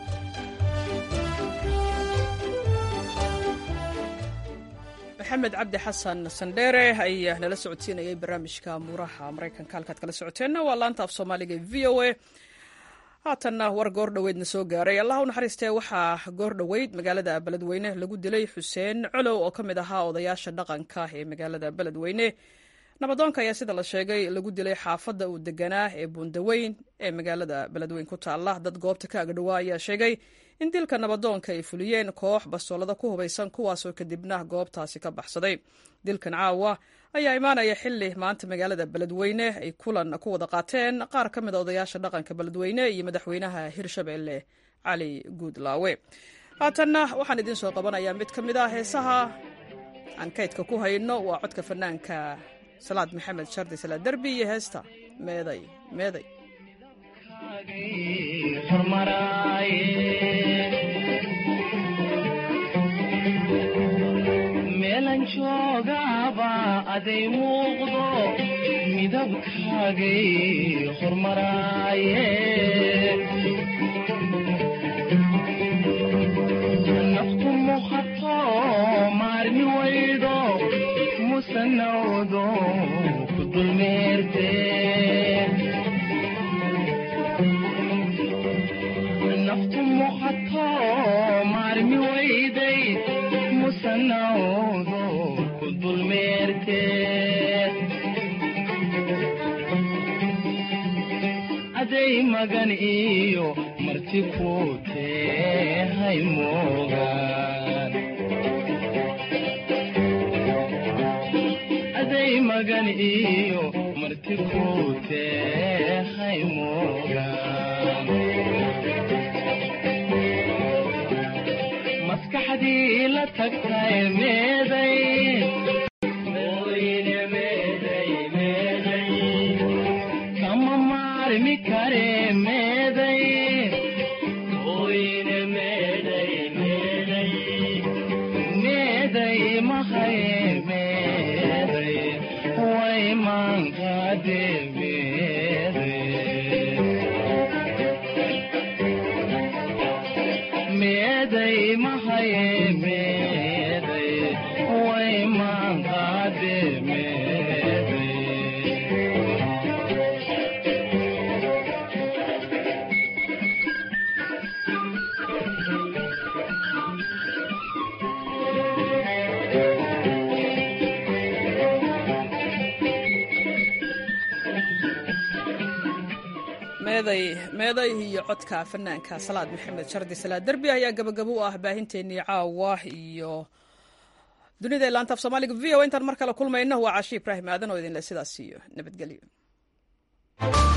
maxamed cabdi xasan sandheere ayaa nala socodsiinayay barnaamijka muuraha maraykanka halkaad kala socoteenna waa laanta af soomaaliga v o a haatanna war goor dhoweydna soo gaaray allah u naxariistee waxaa goor dhoweyd magaalada beledweyne lagu dilay xuseen colow oo ka mid ahaa odayaasha dhaqanka ee magaalada beledweyne nabadoonka ayaa sida la sheegay lagu dilay xaafadda uu deganaa ee buundaweyn ee magaalada beledweyn ku taalla dad goobta ka agdhowaa ayaa sheegay in dilka nabadoonka ay fuliyeen koox bastoolada ku hubaysan kuwaasoo kadibna goobtaasi ka baxsaday dilkan caawa ayaa imaanaya xili maanta magaalada beledweyne ay kulan ku wada qaateen qaar ka mid a odayaasha dhaqanka beledweyne iyo madaxweynaha hirshabelle cali guudlaawe haatanna waxaan idiin soo qabanayaa mid ka mid ah heesaha aan kaydka ku hayno waa codka fanaanka salaad maxamed shardi salaad derbi iyo heesta meeday meeday meelan joogaba aday muuqdo midabkaagay hormaraaye naftu muhato maarmi waydo musanawdo ku dulmeerte naftu muhato maarmi wayday musanawdo ku dulmeerte aday magan iyo marti ku tehay moogaan aday magan iyo marti ku tehay moogaan maskaxdii la tagtay meeday kama maarmi kare meeday meeday mahaye meeday way maankaade meeday mahaye meeday way maankaade meeday meeday meeday iyo codka fanaanka salaad maxamed shardi salaad derbi ayaa gabagabo u ah baahinteennii caawa iyo dunida ilaantaaf soomaaliga v o intaan mar kale kulmayno waa caashi ibraahim aadan oo idinle sidaas iyo nabadgelyo